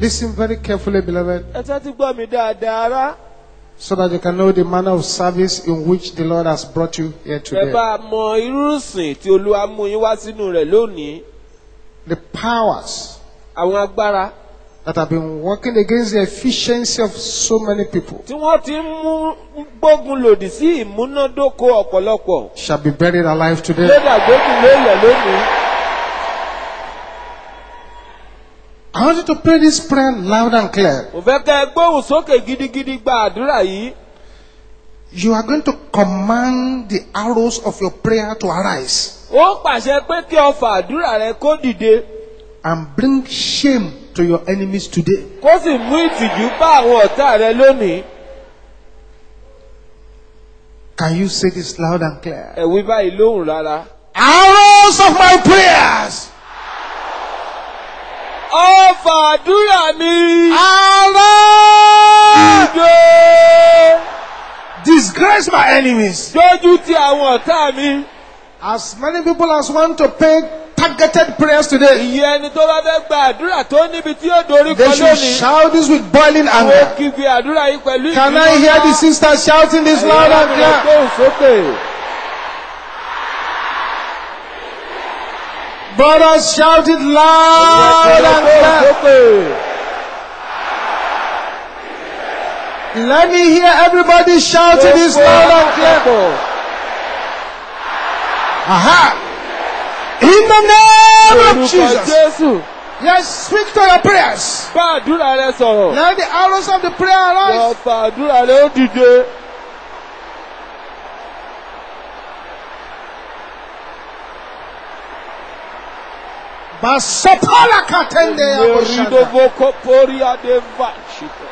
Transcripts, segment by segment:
Listen very carefully, beloved, ẹ tẹ́tí gbọ́ mi dáadáa rá so that you can know the manner of service in which the Lord has brought you here ẹ today. bá mọ irú ìsìn tí olúwa mú yín wá sínú rẹ̀ lónìí The powers àwọn agbára that have been working against the efficiency of so many people tí wọ́n ti ń mú gbógun lòdì sí ìmúnádóko ọ̀pọ̀lọpọ̀ shall be buried alive today. lórí àgbógun lóòlẹ̀ lónìí. I want you to pray this prayer loud and clear. mo fẹ́ kẹ́ ẹ gbóhùn sókè gidigidi gba àdúrà yìí. You are going to command the arrows of your prayer to arise ó pàṣẹ pé kí ọfà àdúrà rẹ kó dìde and bring shame to your enemies today. kó sì mú ìtìjú bá àwọn ọ̀tá rẹ lónìí. Can you say this loud and clear? ẹ wí báyìí lóhùn rárá. Arrows of my prayers, ọfà àdúrà mi arise! dìde Disgrace my enemies. dójú ti àwọn ọ̀tá mi. As many people as want to pay targeted prayers today, ìyẹn ẹni tó bá fẹ́ gba àdúrà tó níbi tí yóò dorí they kan should lónìí. shout this with boiling àwọn anger. kígbe àdúrà yìí pẹ̀lú Can I hear the sisters shouting this loud and clear? gbóhùn sókè. Brothers, shout it loud and gbóhùn clear. sókè. Let me hear everybody shouting this loud and clear. Aha! In the name of Orúkọ Jesus. Jésù. Yes, speak to your prayers. Bá àdúrà rẹ sọ̀rọ̀. Let the arrows of the prayer arise. Ọ̀pá àdúrà rẹ ó dìde. Basopala katende ya boshanda. Meridobo koporia de vachite.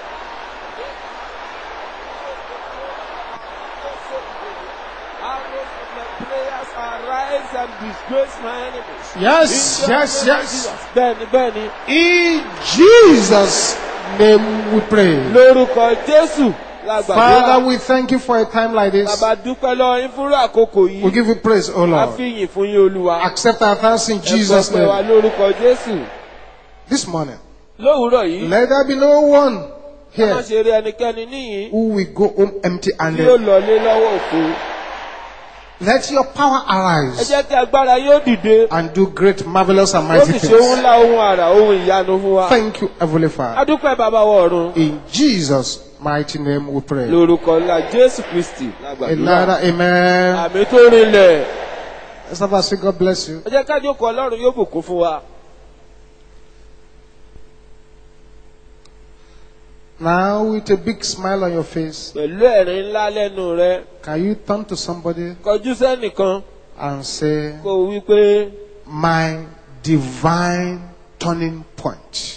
Arrows of my prayers arise and disgrace my enemies. Yes, In the yes, name of yes. Jesus. Bẹ́ẹ̀ni bẹ́ẹ̀ni. In Jesus' name we pray. Lórúkọ Jésù la Father, gbàdúrà. we thank you for a time like this. Bàbá dúpẹ́ lọ́wọ́ yín fúnrú àkókò We yìí. give you praise, O A Lord. fi yìn fún yín Olúwa. Accept our thanks in Jesus' Ẹ gbọ́ pé wa name. lórúkọ Jésù. This morning, Lówùúrọ̀ yìí. let there be no one Má here ṣe rí ẹnikẹ́ni níyìn. who will go home empty Yóò handed. lọlé lọ́wọ́ òfo. Let your power Ẹ arise jẹ́ kí agbára yóò dìde. and do great, marvelous, and Ó mighty sì ṣe ohun things. ńlá ohun àrà ohun ìyanu fún wa. Thank you, Heavenly Father. Adúpẹ́ bàbá wa ọ̀run. In Jesus' mighty name we pray. Lórúkọ ńlá Jésù Kristì A lágbàdúrà. louder amen. Àmì tó rinlẹ̀. Let's have a say, God bless you. Ẹ jẹ́ ká jókòó Ọlọ́run yóò bùkún fún wa. Now, with a big smile on your face, Pẹ̀lú ẹ̀rín ńlá lẹ́nu rẹ. can you turn to somebody Kọjú sẹ́nìkan and say, kó o wí pé My divine turning point?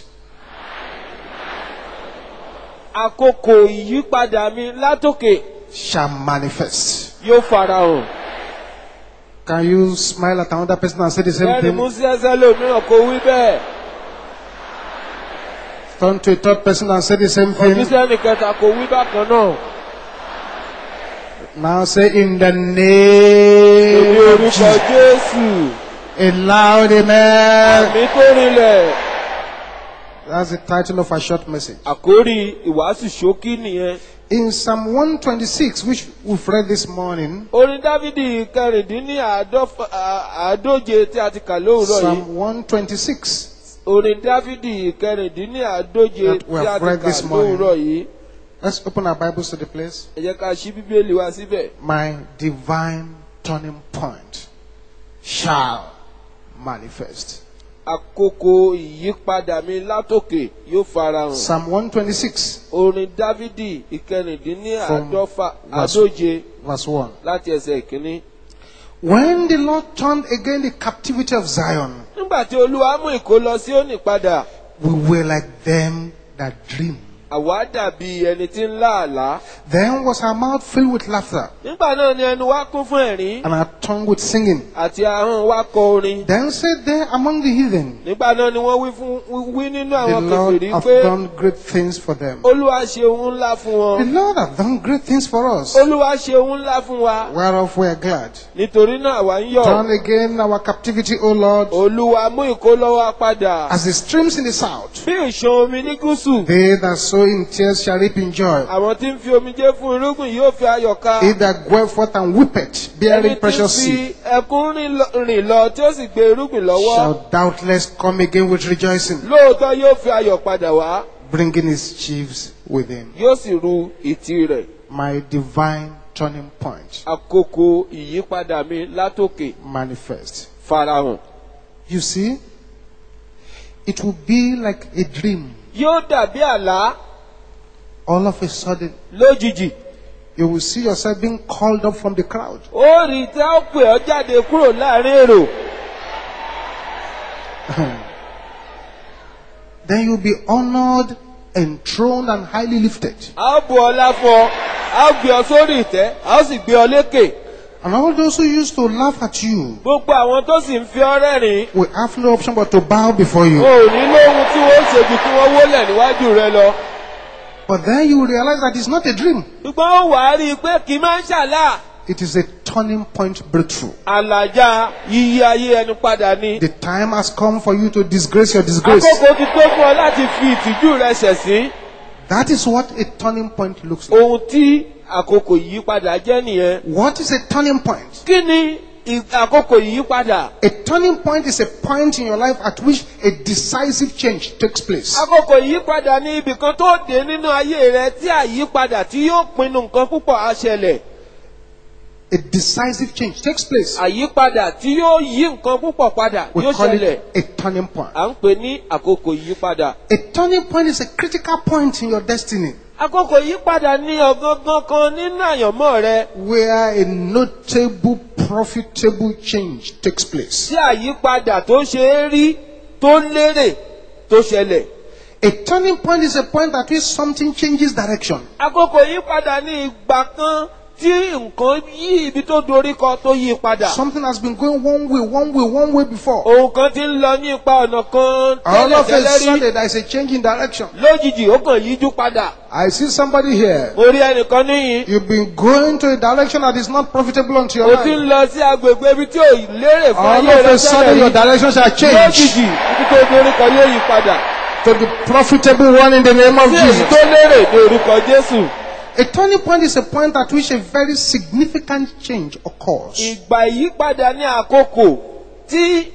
àkókò ìyípadà mi látòkè shall manifest. yóò farahàn. Can you smile at another person and say the same Bẹ́ẹ̀ni mú thing? sí ẹsẹ̀ lómìíràn kó wí bẹ́ẹ̀. Turn to a third person and say the same Kọjú thing. sẹ́nì kẹta kó wí bákan náà. Now say in the Èmi name of orúkọ Jesus. Jésù. A loud amen. Àmì tó rinlẹ̀. That's the title of our short message. Àkórí ìwàásù ṣókí nìyẹn. In Psalm 126, which we've read this morning, Orin Dávidi kẹrìndínláàádóje tí a ti kà lówùrọ̀ yìí. Psalm 126, Orin Dávidi kẹrìndínláàádóje That we tí a have ti read kà this morning. lówùrọ̀ yìí. let's open our Bibles to the place. Ẹ jẹ́ ká ṣí Bíbélì wa síbẹ̀. My divine turning point shall manifest. Àkókò ìyípadà mi látòkè yóò farahàn. Psalm 126, Orin Dávidi ìkẹrìndínláàádọ́fà From verse- àádóje verse 1. láti ẹsẹ̀ ìkíní. When the Lord turned again the captivity of Zion, Nígbà tí Olúwa mú ìkó lọ sí òní padà, we were like them that dream. àwa dàbí ẹni tí ń lá àlá. Then was our mouth filled with laughter nígbà náà ni ẹnu wa kún fún ẹ̀rín and our tongue with singing. àti ahọ́n wa kọ orin. Then said they among the heathen, nígbà náà ni wọ́n wí fún wí nínú The àwọn Lord kèfèrí hath pé done great things for them. olúwa ṣe ohun ńlá fún The wọn. Lord hath done great things for us, olúwa ṣe ohun ńlá fún wa. whereof we are glad. nítorí náà àwa ń yọ̀. Turn again our captivity, O Lord, olúwa mú ìkólọ́wọ́ padà. as the streams in the south. bí ìṣàn omi ní gúúsù. They that sow in tears shall reap in joy. àwọn tí ń fi omijé fún irúgbìn yóò fi ayọ̀ ká. He that goeth forth and weepeth, ẹni bearing tí ń precious fi seed, ẹkún rìn lọ- rìn lọ tí ó sì gbé irúgbìn lọ́wọ́. shall doubtless come again with rejoicing, lóòótọ́ yóò fi ayọ̀ padà wá. bringing his sheaves with him. yóò sì ru ìtì rẹ̀. My divine turning point àkókò ìyípadà mi látòkè manifest. farahàn. You see, it will be like a dream. yóò dàbí àlá All of a sudden, lójijì. you will see yourself being called up from the crowd. ó rí i tí a ó pè ọ́ jáde kúrò láàrin èrò. Then you'll be honored, enthroned, and highly lifted. a ó bu ọlá fún ọ a ó gbé ọ sórí ìtẹ́ a ó sì gbé ọ lékè. And all those who used to laugh at you gbogbo àwọn tó sì ń fi ọ rẹ́rìn-ín will have no option but to bow before o you. ò ní lóhun tí wọ́n ṣe ju kí wọ́n wólẹ̀ níwájú rẹ lọ. But then you will realize that it's not a dream. ṣùgbọ́n ó wàá rí i pé kì í máa ń ṣàlá. It is a turning point breakthrough. àlàjá yíyí ayé ẹni padà ni. The time has come for you to disgrace your disgrace. àkókò ti tó fún ọ láti fi ìtìjú rẹ ṣẹ̀sín. That is what a turning point looks like. ohun tí àkókò ìyípadà jẹ́ nìyẹn. What is a turning point? kí ni ì- àkókò ìyípadà? A turning point is a point in your life at which a decisive change takes place. àkókò ìyípadà ní ibì kan tó dé nínú ayé rẹ tí àyípadà tí yóò pinnu nǹkan púpọ̀ á ṣẹlẹ̀. A decisive change takes place. àyípadà tí yóò yí nǹkan púpọ̀ padà We yóò call ṣẹlẹ̀. it a turning point. à ń pè ní àkókò ìyípadà. A turning point is a critical point in your destiny àkókò ìyípadà ní ọ̀gángan kan nínú àyànmọ́ rẹ where a notable, profitable change takes place. tí àyípadà tó ṣe é rí tó lérè tó ṣẹlẹ̀. A turning point is a point at which something changes direction. àkókò ìyípadà ní ìgbà kan tí nǹkan yí ibi tó dorí kọ tó yí padà. Something has been going one way, one way, one way before. ohun kan ti ń lọ ní ipa ọ̀nà kan All of a tẹ́lẹ̀tẹ́lẹ̀ rí. sudden, there is a change in direction. lójijì ó kàn yíjú padà. I see somebody here. mo rí ẹnìkan níyìn. You've been going to a direction that is not profitable unto your o ti ń life. lọ sí agbègbè ibi tí ò lérè fún All ayé of rẹ a sudden, tẹ́lẹ̀ your rí. direction shall change lójijì ibi tó dorí kọ yóò yí padà. to the profitable one in the name of sí èyí Jesus. tó lérè ní orúkọ jésù. A turning point is a point at which a very significant change occurs. ìgbà ìyípadà ní àkókò tí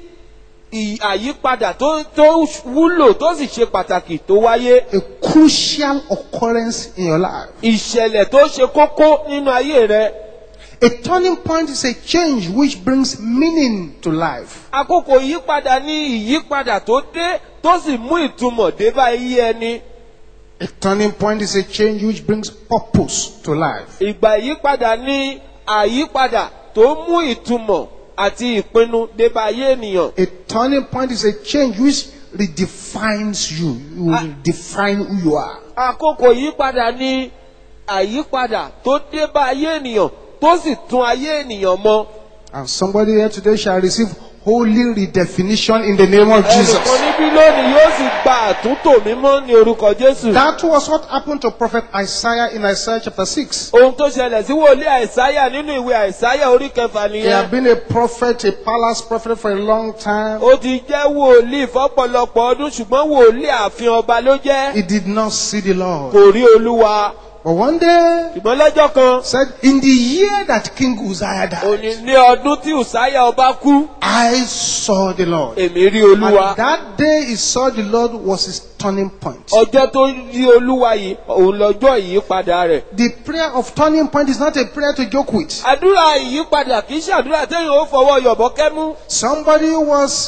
ì- àyípadà tó tó wúlò tó sì ṣe pàtàkì tó wáyé. A crucial occurrence in your life. ìṣẹ̀lẹ̀ tó ṣe kókó nínú ayé rẹ. A turning point is a change which brings meaning to life. àkókò ìyípadà ní ìyípadà tó dé tó sì mú ìtumọ̀ dé bá iye ẹni. A turning point is a change which brings purpose to life. ìgbà ìyípadà ní àyípadà tó mú ìtumọ̀ àti ìpinnu dé bá ayé ènìyàn. A turning point is a change which redefines you. You will define who you are. àkókò ìyípadà ní àyípadà tó dé bá ayé ènìyàn tó sì tún ayé ènìyàn mọ. And somebody here today shall receive holy redefinition in the name of ẹnìkan Jesus. níbí lónìí yóò sì gba àtúntò mímọ́ ní orúkọ jésù. That was what happened to prophet Isaiah in Isaiah chapter 6. ohun tó ṣẹlẹ̀ sí wòlíì àìsáyà nínú ìwé àìsáyà orí kẹfà He nìyẹn. had been a prophet, a palace prophet for a long time. ó ti jẹ́ wòlíì fọ́pọ̀lọpọ̀ ọdún ṣùgbọ́n wòlíì ààfin ọba ló jẹ́. He did not see the Lord. kò rí olúwa. But one day, ṣùgbọ́n lọ́jọ́ kan said, in the year that King Uzziah òní died, ní ọdún tí ùsáyà ọba kú I saw the Lord. èmi rí And olúwa. that day he saw the Lord was his turning point. ọjọ́ tó rí olúwa yìí òun lọ́jọ́ ìyípadà rẹ̀. The prayer of turning point is not a prayer to joke with. àdúrà ìyípadà kì í ṣàdúrà téèyàn ó fọwọ́ yọ̀bọ̀ kẹ́mú. Somebody was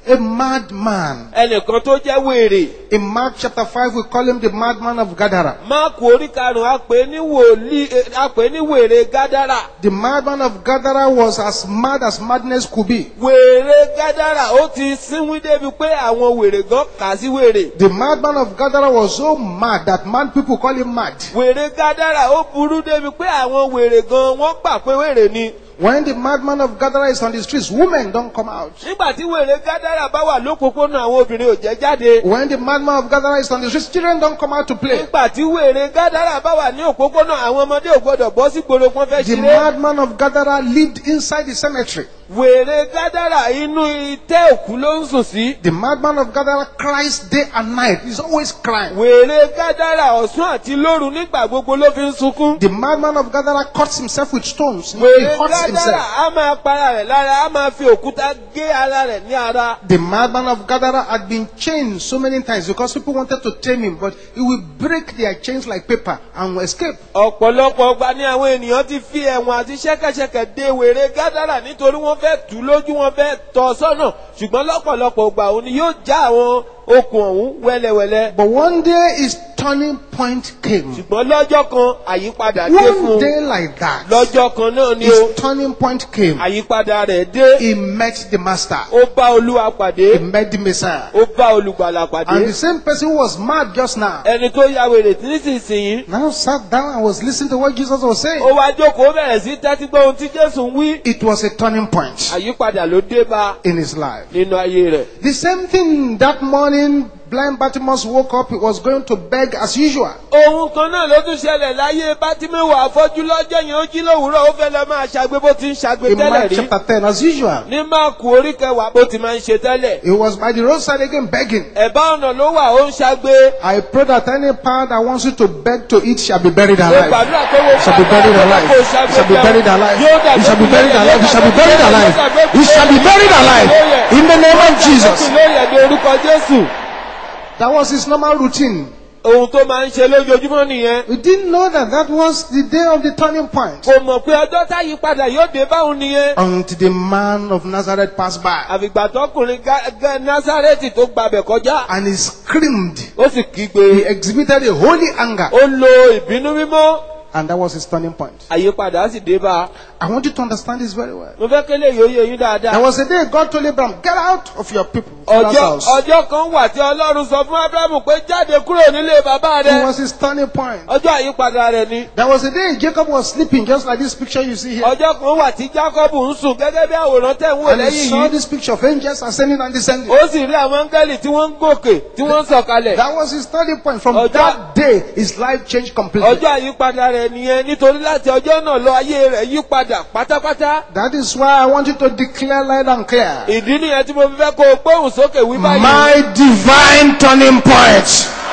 a madman. ẹnìkan tó jẹ́ wèrè In Mark chapter 5, we call him the madman of Gadara. máàkù orí karùn-ún a pè é ní wòlíì eh, a pè é ní wèrè gádàrà The madman of Gadara was as mad as madness could be. wèrè gádàrà ó ti sínwín débi pé àwọn wèrè gan kà á sí wèrè The madman of Gadara was so mad that mad people call him mad. wèrè gádàrà ó burú débi pé àwọn wèrè gan wọ́n gbà pé wèrè ni When the madman of Gadara is on the streets, women don't come out. nígbà tí wèrè gádàrà bá wà lópòpónà àwọn obìnrin ò jẹ́ jáde When the madman of Gadara is on the streets, children don't come out to play. nígbà tí wèrè gádàrà bá wà ní òpópónà àwọn ọmọdé ò gbọdọ̀ bọ́ sí gbòòrò wọn fẹ́ The ṣeré madman of Gadara lived inside the cemetery. wèrè gádàrà inú itẹ́ òkú ló ń sùn sí The madman of Gadara cries day and night. He's always crying. wèrè gádàrà ọ̀sán àti lóru nígbà gbogbo ló fi ń sunkún The madman of Gadara cuts himself with stones. He wèrè hurts gádàrà himself. á máa para rẹ̀ lára á máa fi òkúta gé ara rẹ̀ ní ara The madman of Gadara had been chained so many times because people wanted to tame him, but he would break their chains like paper and escape. ọ̀pọ̀lọpọ̀ ọgbà ni àwọn ènìyàn ti fi ẹ̀wọ̀n àti ṣẹ́kẹ́ṣẹkẹ̀ de wèrè gádàrà nítorí wọ́n fẹ́ tù ú lójú wọn fẹ́ tọ́ sọ́nà ṣùgbọ́n lọ́pọ̀lọpọ̀ ọgbà òun ni yóò já àwọn okùn ọ̀hún wẹ́lẹ́wẹ́lẹ́ But one day his turning point came. ṣùgbọ́n lọ́jọ́ kan àyípadà dé fún One un day like that, lọ́jọ́ kan náà ni o his turning point came. àyípadà rẹ̀ dé He met the master. ó bá olúwa pàdé He met the Messiah. ó bá olùgbàlà pàdé And the same person who was mad just now ẹni tó ya wèrè nísinsìnyí now sat down and was listening to what Jesus was saying. ó wá jókòó ó bẹ̀rẹ̀ sí tẹ́tí gbọ́ ohun tí jésù ń wí It was a turning point àyípadà ló dé bá in his life. nínú ayé rẹ̀. The same thing that morning, blind Bartimaeus woke up, he was going to beg as usual. ohun kan náà ló tún ṣẹlẹ̀ láyé bátímẹ́wò àfọ́jú lọ́jọ́ yẹn ó jí lówùúrọ̀ ó fẹ́ lọ máa ṣàgbé bó ti ń ṣàgbé In tẹ́lẹ̀ Mark rí chapter 10, as usual. ní máàkù orí kẹwàá bó ti máa ń ṣe tẹ́lẹ̀ He was by the roadside again begging. ẹ̀bá ọ̀nà ló wà ó ń ṣàgbé I pray that any power that wants you to beg to eat shall be buried ó alive. gbàdúrà pé wo shall be buried alive. kó He shall be buried alive. He shall be buried alive. He shall be buried alive. He shall be buried alive. In the name of Jesus. lórí ẹ̀dẹ̀ orúkọ jésù That was his normal routine. ohun tó máa ń ṣe lójoojúmọ́ nìyẹn We didn't know that that was the day of the turning point. kò mọ̀ pé ọjọ́ táyí padà yóò dé báwọn nìyẹn Until the man of Nazareth passed by. àfìgbà tọkùnrin Gá- Gá- násárẹ́tì tó gbabẹ̀ kọjá And he screamed. ó sì kígbe He exhibited a holy anger. ó lo ìbínú mímọ́ And that was his turning point. àyípadà sì dé bá a. I want you to understand this very well. mo fẹ́ kélé yóò yé yín There dáadáa. was a day God told Abraham, get out of your people. father's ọjọ́ house. ọjọ́ kan wà tí ọlọ́run sọ fún abrahamu pé jáde kúrò nílé bàbá It rẹ was his turning point. ọjọ́ àyípadà rẹ ni. There was a day Jacob was sleeping, just like this picture you see here. ọjọ́ kan wà tí jacob ń sùn gẹ́gẹ́ bí àwòrán tẹ̀ ń wò And he lẹ́yìn saw yìí. this picture of angels ascending and descending. ó sì rí àwọn áńgẹ́lì tí wọ́n ń gòkè tí wọ́n ń sọ̀kalẹ̀. That was his turning point. From Ọjọ́- that day, his life changed completely. ọjọ́ àyípadà rẹ nìyẹn nítorí láti ọjọ́ náà lọ ayé rẹ̀ yí padà pátápátá. That is why I want you to declare loud and clear. ìdí nìyẹn tí mo fi fẹ́ kó o gbóhùn sókè wí báyìí. My divine turning point.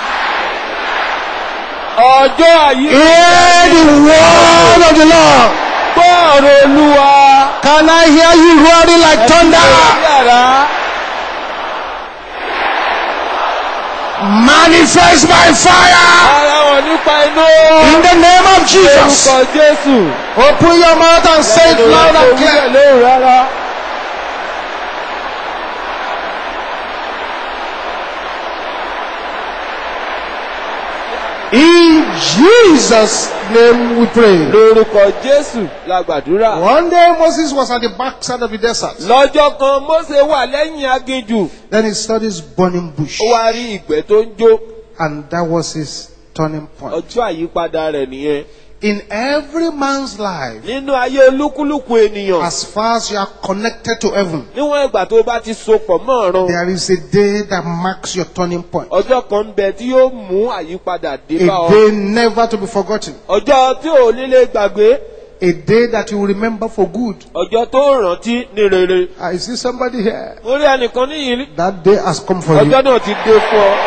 ọjọ́ àyípadà Hear the word of the Lord. gbọ́ ọ̀rọ̀ olúwa. Can I hear you roaring like thunder? yàrá. Manifest by fire ara wọn nípa inú. in the name of Jesus. orúkọ jésù. Open your mouth and say it loud and clear. lóhùn rárá. In Jesus' name we pray. lórúkọ jésù la gbàdúrà. One day Moses was at the backside of the desert. lọ́jọ́ kan mósè wà lẹ́yìn aginjù. Then he saw this burning bush. ó wá rí ìgbẹ́ tó ń jó. And that was his turning point. ọjọ́ àyípadà rẹ̀ nìyẹn. In every man's life, nínú ayé olúkúlùkù ènìyàn. as far as you are connected to heaven, níwọ̀n ìgbà tó bá ti so pọ̀ mọ́ ọ̀run. there is a day that marks your turning point. ọjọ́ kan ń bẹ tí yóò mú àyípadà dé bá A ọ. day never to be forgotten. ọjọ́ tí ò nílé gbàgbé. A day that you will remember for good. ọjọ́ tó rántí ní rere. I see somebody here. mo rí ẹnìkan níyìí. That day has come for you. ọjọ́ náà ti dé fún ọ.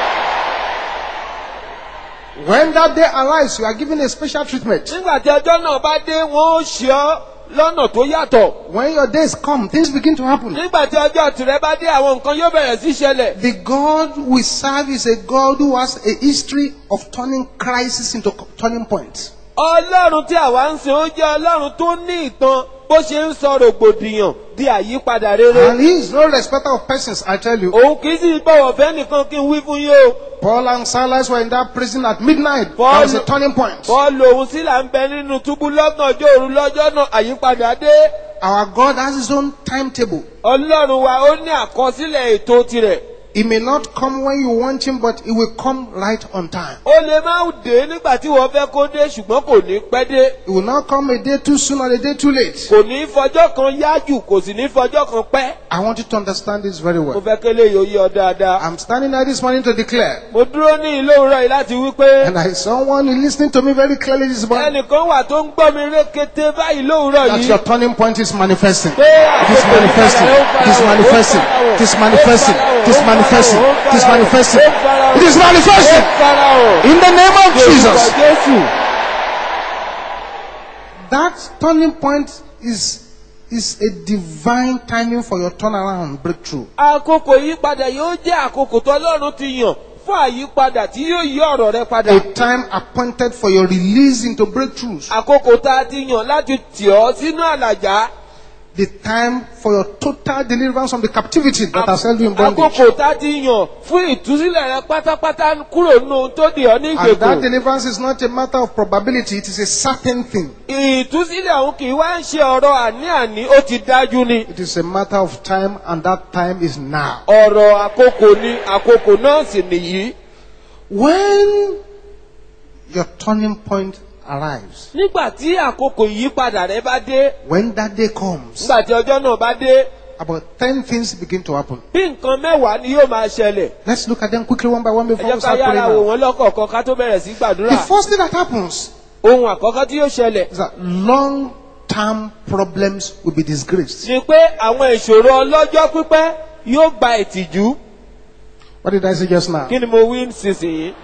When that day arrives, you are given a special treatment. nígbà tí ọjọ́ náà bá dé wọ́n ó ṣe ọ́ lọ́nà tó yàtọ̀. When your days come, things begin to happen. nígbà tí ọjọ́ tìrẹ bá dé àwọn nǹkan yóò bẹ̀rẹ̀ sí ṣẹlẹ̀. The God we serve is a God who has a history of turning crisis into turning points. ọlọ́run tí àwa ń sìn ó jẹ́ ọlọ́run tó ní ìtàn bó ṣe ń sọ rògbòdìyàn di àyípadà rere. And he is no respecter of persons, I tell you. òun kì í sì bọ̀wọ̀ fẹ́ nìkan kí n wí fún yín o. Paul and Silas were in that prison at midnight. Paul- That was a turning point. bọ́ọ̀lù òun sì là ń bẹ nínú túbú lọ́gànjọ́ òru lọ́jọ́ náà àyípadà dé. Our God has his own timetable. ọlọ́run wa ó ní àkọsílẹ̀ ètò tirẹ̀. He may not come when you want him, but he will come right on time. ó lè má dé nígbà tí wọ́n fẹ́ kó dé ṣùgbọ́n kò ní pẹ́ dé. He will not come a day too soon or a day too late. kò ní fọjọ́ kan yájù kò sì ní fọjọ́ kan pẹ́. I want you to understand this very mo well. fẹ́ kélé yóò yé ọ dáadáa. I'm standing there this morning to declare, mo dúró ní ìlú òwúrọ̀ yìí láti wí pé and I someone listening to me very clearly this morning, ẹnìkan wà tó ń gbọ́ mi rékété báyìí lówùúrọ̀ that yìí. your turning point is manifesting. pé It is àkókò manifesting. ìpadà It is ó ń manifesting. farahàn, It is ó ń manifesting. farahàn, It is ó ń manifesting. farahàn, ó ń It is farahàn, manifesting. ó ń farahàn, It is ó ń manifesting. farahàn. In the name of Orúkọ Jesus. Jésù. That turning point is is a divine timing for your turnaround breakthrough. àkókò ìyípadà yóò jẹ́ àkókò tó ọlọ́run ti yàn fún àyípadà tí yóò yí ọ̀rọ̀ rẹ padà. A time appointed for your release into breakthroughs. àkókò tá a ti yàn láti tì ọ́ sínú àlàjá. The time for your total deliverance from the captivity that has held you in bondage. àkókò tá a ti yàn fún ìtúsílẹ̀ rẹ pátápátá kúrò nínú ohun tó dì ọ́ ní And that ìgbèkùn. deliverance is not a matter of probability, it is a certain thing. ìtúsílẹ̀ òun kì í wá ń ṣe ọ̀rọ̀ àní-àní ó ti dájú ni. It is a matter of time, and that time is now. ọ̀rọ̀ àkókò ni àkókò náà sì nìyí. When your turning point arrives, nígbà tí àkókò ìyípadà rẹ bá dé when that day comes, nígbà tí ọjọ́ náà bá dé about 10 things begin to happen. bí nǹkan mẹ́wàá ni yóò máa ṣẹlẹ̀. Let's look at them quickly one by one ẹ before jẹ́ we ká start praying yára wò now. wọ́n lọ́kọ̀ọ̀kan ká tó bẹ̀rẹ̀ sí gbàdúrà. The first thing that happens ohun àkọ́kọ́ tí yóò ṣẹlẹ̀ is that long term problems will be disgraced. ni pé àwọn ìṣòro ọlọ́jọ́ pípẹ́ yóò gba ìtìjú. What did I say just now? kí ni mo wí nísinsìnyí.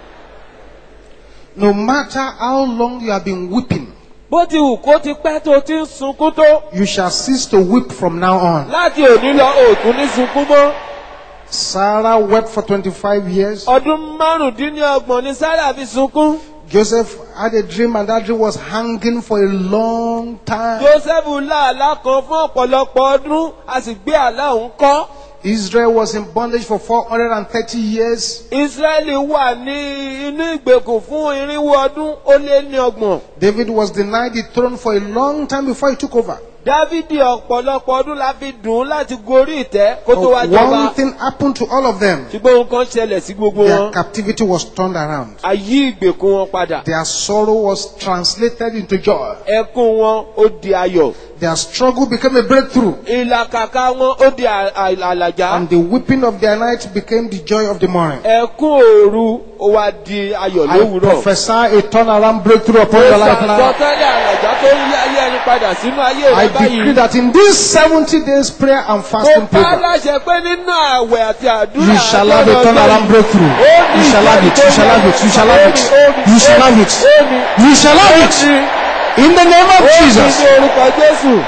No matter how long you have been weeping, bó ti wù kó ti pẹ́ tó ti ń sunkún tó you shall cease to weep from now on. láti òní lọ òtún ní sunkún mọ́. Sarah wept for 25 years. ọdún márùndínlọ́gbọ̀n ni sarah fi sunkún. Joseph had a dream, and that dream was hanging for a long time. joseph lá àlá kan fún ọ̀pọ̀lọpọ̀ ọdún a sì gbé àlá òun kọ́. Israel was in bondage for 430 years. israẹli wà ní inú ìgbèkùn fún irinwó ọdún ó lé ní ọgbọ̀n. David was denied the throne for a long time before he took over. dávidi ọ̀pọ̀lọpọ̀ ọdún la fi dùn ún láti gorí ìtẹ́ kó tó wá But jọba. one thing happened to all of them. ṣùgbọ́n ohun kan ṣẹlẹ̀ sí gbogbo Their wọn. captivity was turned around. a yí ìgbèkùn wọn padà. Their sorrow was translated into joy. ẹkún wọn ó di ayọ̀. Their struggle became a breakthrough. ìlàkàkà wọn ó di à- à- àlàjá. And the weeping of their night became the joy of the morning. ẹkún òru ó wá di ayọ̀ I lówùúrọ̀. prophesy a turnaround breakthrough upon ó your life now. sàtọ́tẹ́lẹ̀ àlàjá tó ń yí ayé ẹni padà sínú ayé I rẹ decree báyìí. that in this 70 days prayer and mo fasting bá program, láṣẹ pé nínú àwẹ̀ àti àdúrà you shall have a àtọ́nà turnaround ọjọ́ breakthrough. yìí, ó ní You shall have it. You shall have it. You shall have it. You shall have it. You shall have it. In the name of ó ní Jesus. ní orúkọ jésù.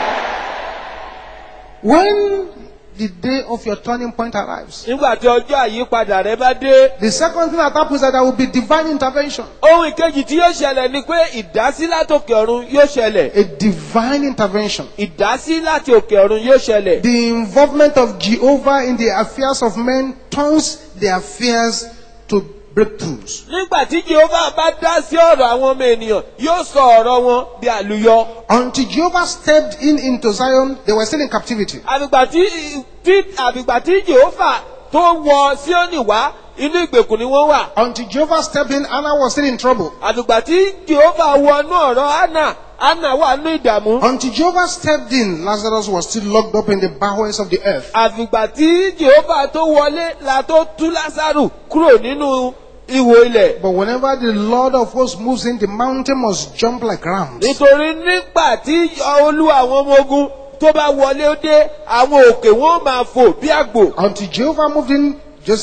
When the day of your turning point arrives, nígbà tí ọjọ́ àyípadà rẹ bá dé. the second thing that happens is that there will be divine intervention. ohun ìkejì tí yóò ṣẹlẹ̀ ni pé ìdásí láti òkè ọ̀run yóò ṣẹlẹ̀. A divine intervention. ìdásí láti òkè ọ̀run yóò ṣẹlẹ̀. The involvement of Jehovah in the affairs of men turns their affairs to breakthroughs. nígbà tí jehova bá dá sí ọ̀rọ̀ àwọn ọmọ ènìyàn yóò sọ ọ̀rọ̀ wọn di àlùyọ. Until Jehovah stepped in into Zion, they were still in captivity. àbìgbà tí tí àbìgbà tí jehova tó wọ síónì wá inú ìgbèkùn ni wọ́n wà. Until Jehovah stepped in, Anna was still in trouble. àbìgbà tí jehova wọnú ọ̀rọ̀ anna anna wà nú ìdààmú. Until Jehovah stepped in, Lazarus was still locked up in the bowels of the earth. àfìgbà tí jehova tó wọlé la tó tú lásàrù kúrò nínú ihò ilẹ̀. But whenever the Lord of hosts moves in, the mountain must jump like rams. nítorí nígbà tí olúwa àwọn ọmọ ogun tó bá wọlé ó dé àwọn òkè wọn máa fò bí àgbò. Until Jehovah moved in, Joseph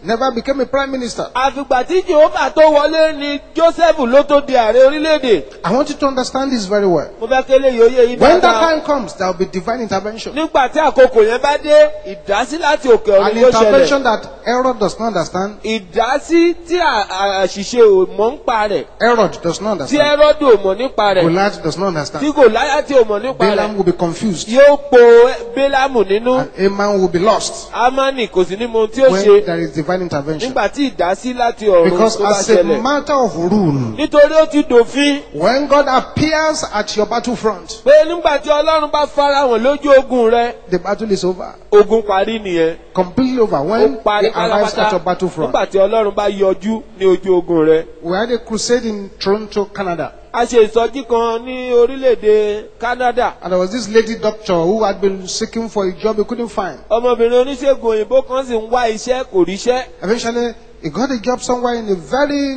never became a prime minister. àfìgbà tí jehova tó wọlé ni joseph ló tó di ààrẹ orílẹ̀-èdè I want you to understand this very well. mo fẹ́ kélé yòóyè yìí When that dáadáa time comes, there will be divine intervention. nígbà tí àkókò yẹn bá dé ìdásí láti òkè An ọ̀run yóò ṣẹlẹ̀ intervention that Herod does not understand. ìdásí tí à- à- àṣìṣe ò mọ̀ ń pa rẹ̀ Herod does not tí understand. ẹ́rọ́dù ò mọ̀ nípa rẹ̀ Goliath does not tí understand. gòláyàtì ò mọ̀ nípa Balaam rẹ̀ will be confused. yóò po bélámù nínú And Aman will be lost amani kò sí ní mo tí ó when ṣe there is divine intervention. nígbà tí ìdásí láti ọ̀run Because tó bá as a ṣẹlẹ̀ matter of rule, nítorí ó ti dòfin when God appears at your battlefront, pé nígbà tí ọlọ́run bá farahàn lójú ogun rẹ the battle is over. ogun parí nìyẹn Completely over. ó When parí he arrives at pátápátá your battlefront. nígbà tí ọlọ́run bá yọjú ní ojú ogun rẹ. We had a crusade in Toronto, Canada. a ṣe ìsọjí kan ní orílẹ̀-èdè Canada And there was this lady doctor who had been seeking for a job he couldn't find. ọmọbìnrin oníṣègùn òyìnbó kan sì ń wá iṣẹ́ kò ríṣẹ́ Eventually, he got a job somewhere in a very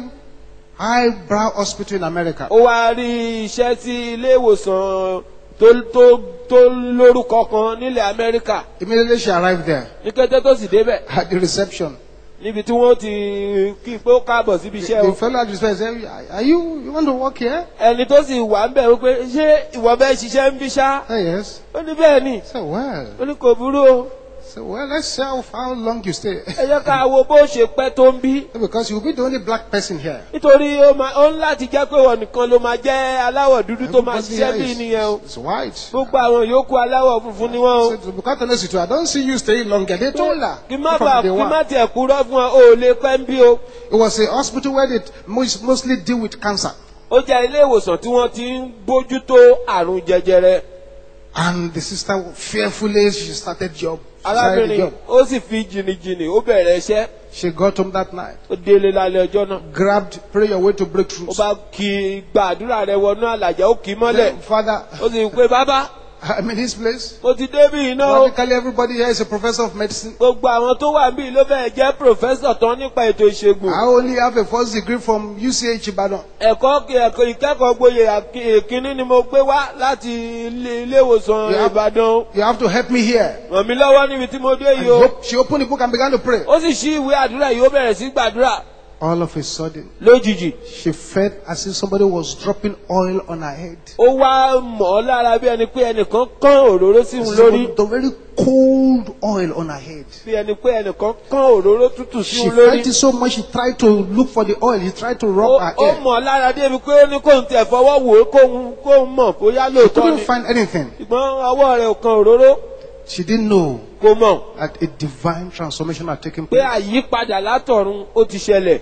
highbrow hospital in America. ó wá rí iṣẹ́ sí ilé ìwòsàn tó tó tó lórúkọ kan nílẹ̀ Amẹ́ríkà Immediately she arrived there ní kété tó sì débẹ̀ at the reception. níbi tí wọ́n ti kí pé ó káàbọ̀ síbi iṣẹ́ The o fellow at the reception said, Are you, you want to work here? ẹni tó sì wà ń bẹ̀ wípé ṣé ìwọ bẹ́ẹ̀ ṣiṣẹ́ ń bí ṣá I said, Yes. ó ní bẹ́ẹ̀ ni I said, Well, ó ní kò burú o I said, well, let's see how, how long you stay. ẹ jẹ́ ká wo bó ṣe pẹ́ tó ń bí because you'll be the only black person here. nítorí ó máa ó ń láti jẹ́ pé wọn nìkan ló máa jẹ́ aláwọ̀ dúdú tó máa Everybody ṣiṣẹ́ here bí is- nìyẹn o is white. gbogbo àwọn yòókù aláwọ̀ funfun ni wọ́n o So, to be quite honest with you, I don't see you staying longer. They told her. kí má from bàa day kí one. má tiẹ̀ kúrọ́ fún ọ o ò lè pẹ́ ń bí o It was a hospital where they most, mostly deal with cancer. ó jẹ́ ilé ìwòsàn tí wọ́n ti ń bójútó àrùn jẹjẹrẹ And the sister fearfully she started job. She started the arábìnrin job. ó sì fi jìnnìjìnnì ó bẹ̀rẹ̀ iṣẹ́ She got home that night, ó délé lálẹ́ ọjọ́ náà grabbed, pray your way to ó breakthrough. bá kí gbàdúrà rẹ wọnú àlàjá ó kì í mọ́lẹ̀ Father, ó sì pé bàbá I'm in this place. mo ti débì iná o Practically everybody here is a professor of medicine. gbogbo àwọn tó wà níbí ló fẹ́ jẹ́ pòfẹ́sọ̀ tán nípa ètò ìṣègùn I only have a first degree from UCH Ibadan. ẹ̀kọ́ ẹ̀kọ́ ìkẹ́kọ̀ọ́ gboyè àkí- ìkíní ni mo gbé wá láti ilé ilé ìwòsàn Yeah. Ìbàdàn You have to help me here. ràn mí lọ́wọ́ níbi tí mo dé And yìí o hope- she opened the book and began to pray. ó sì ṣí ìwé àdúrà yìí ó bẹ̀rẹ̀ sí gbàdúrà All of a sudden, lójijì she felt as if somebody was dropping oil on her head. ó wá mọ̀ ọ́ lára bí ẹni pé ẹnìkan kán òróró sí òun lórí The very cold oil on her head. bí ẹni pé ẹnìkan kán òróró tútù sí She òun lórí felt it so much she tried to look for the oil. She tried to ó rub her ó hair. mọ̀ ọ́ lára débi pé ó ní kóun tẹ̀ fọwọ́ wò ó kóun kóun mọ̀ bóyá lóòótọ́ Couldn't ni find anything. ṣùgbọ́n ọwọ́ rẹ̀ ò kan òróró She didn't know kò mọ̀ that a divine transformation had taken pé place. àyípadà látọ̀run ó ti ṣẹlẹ̀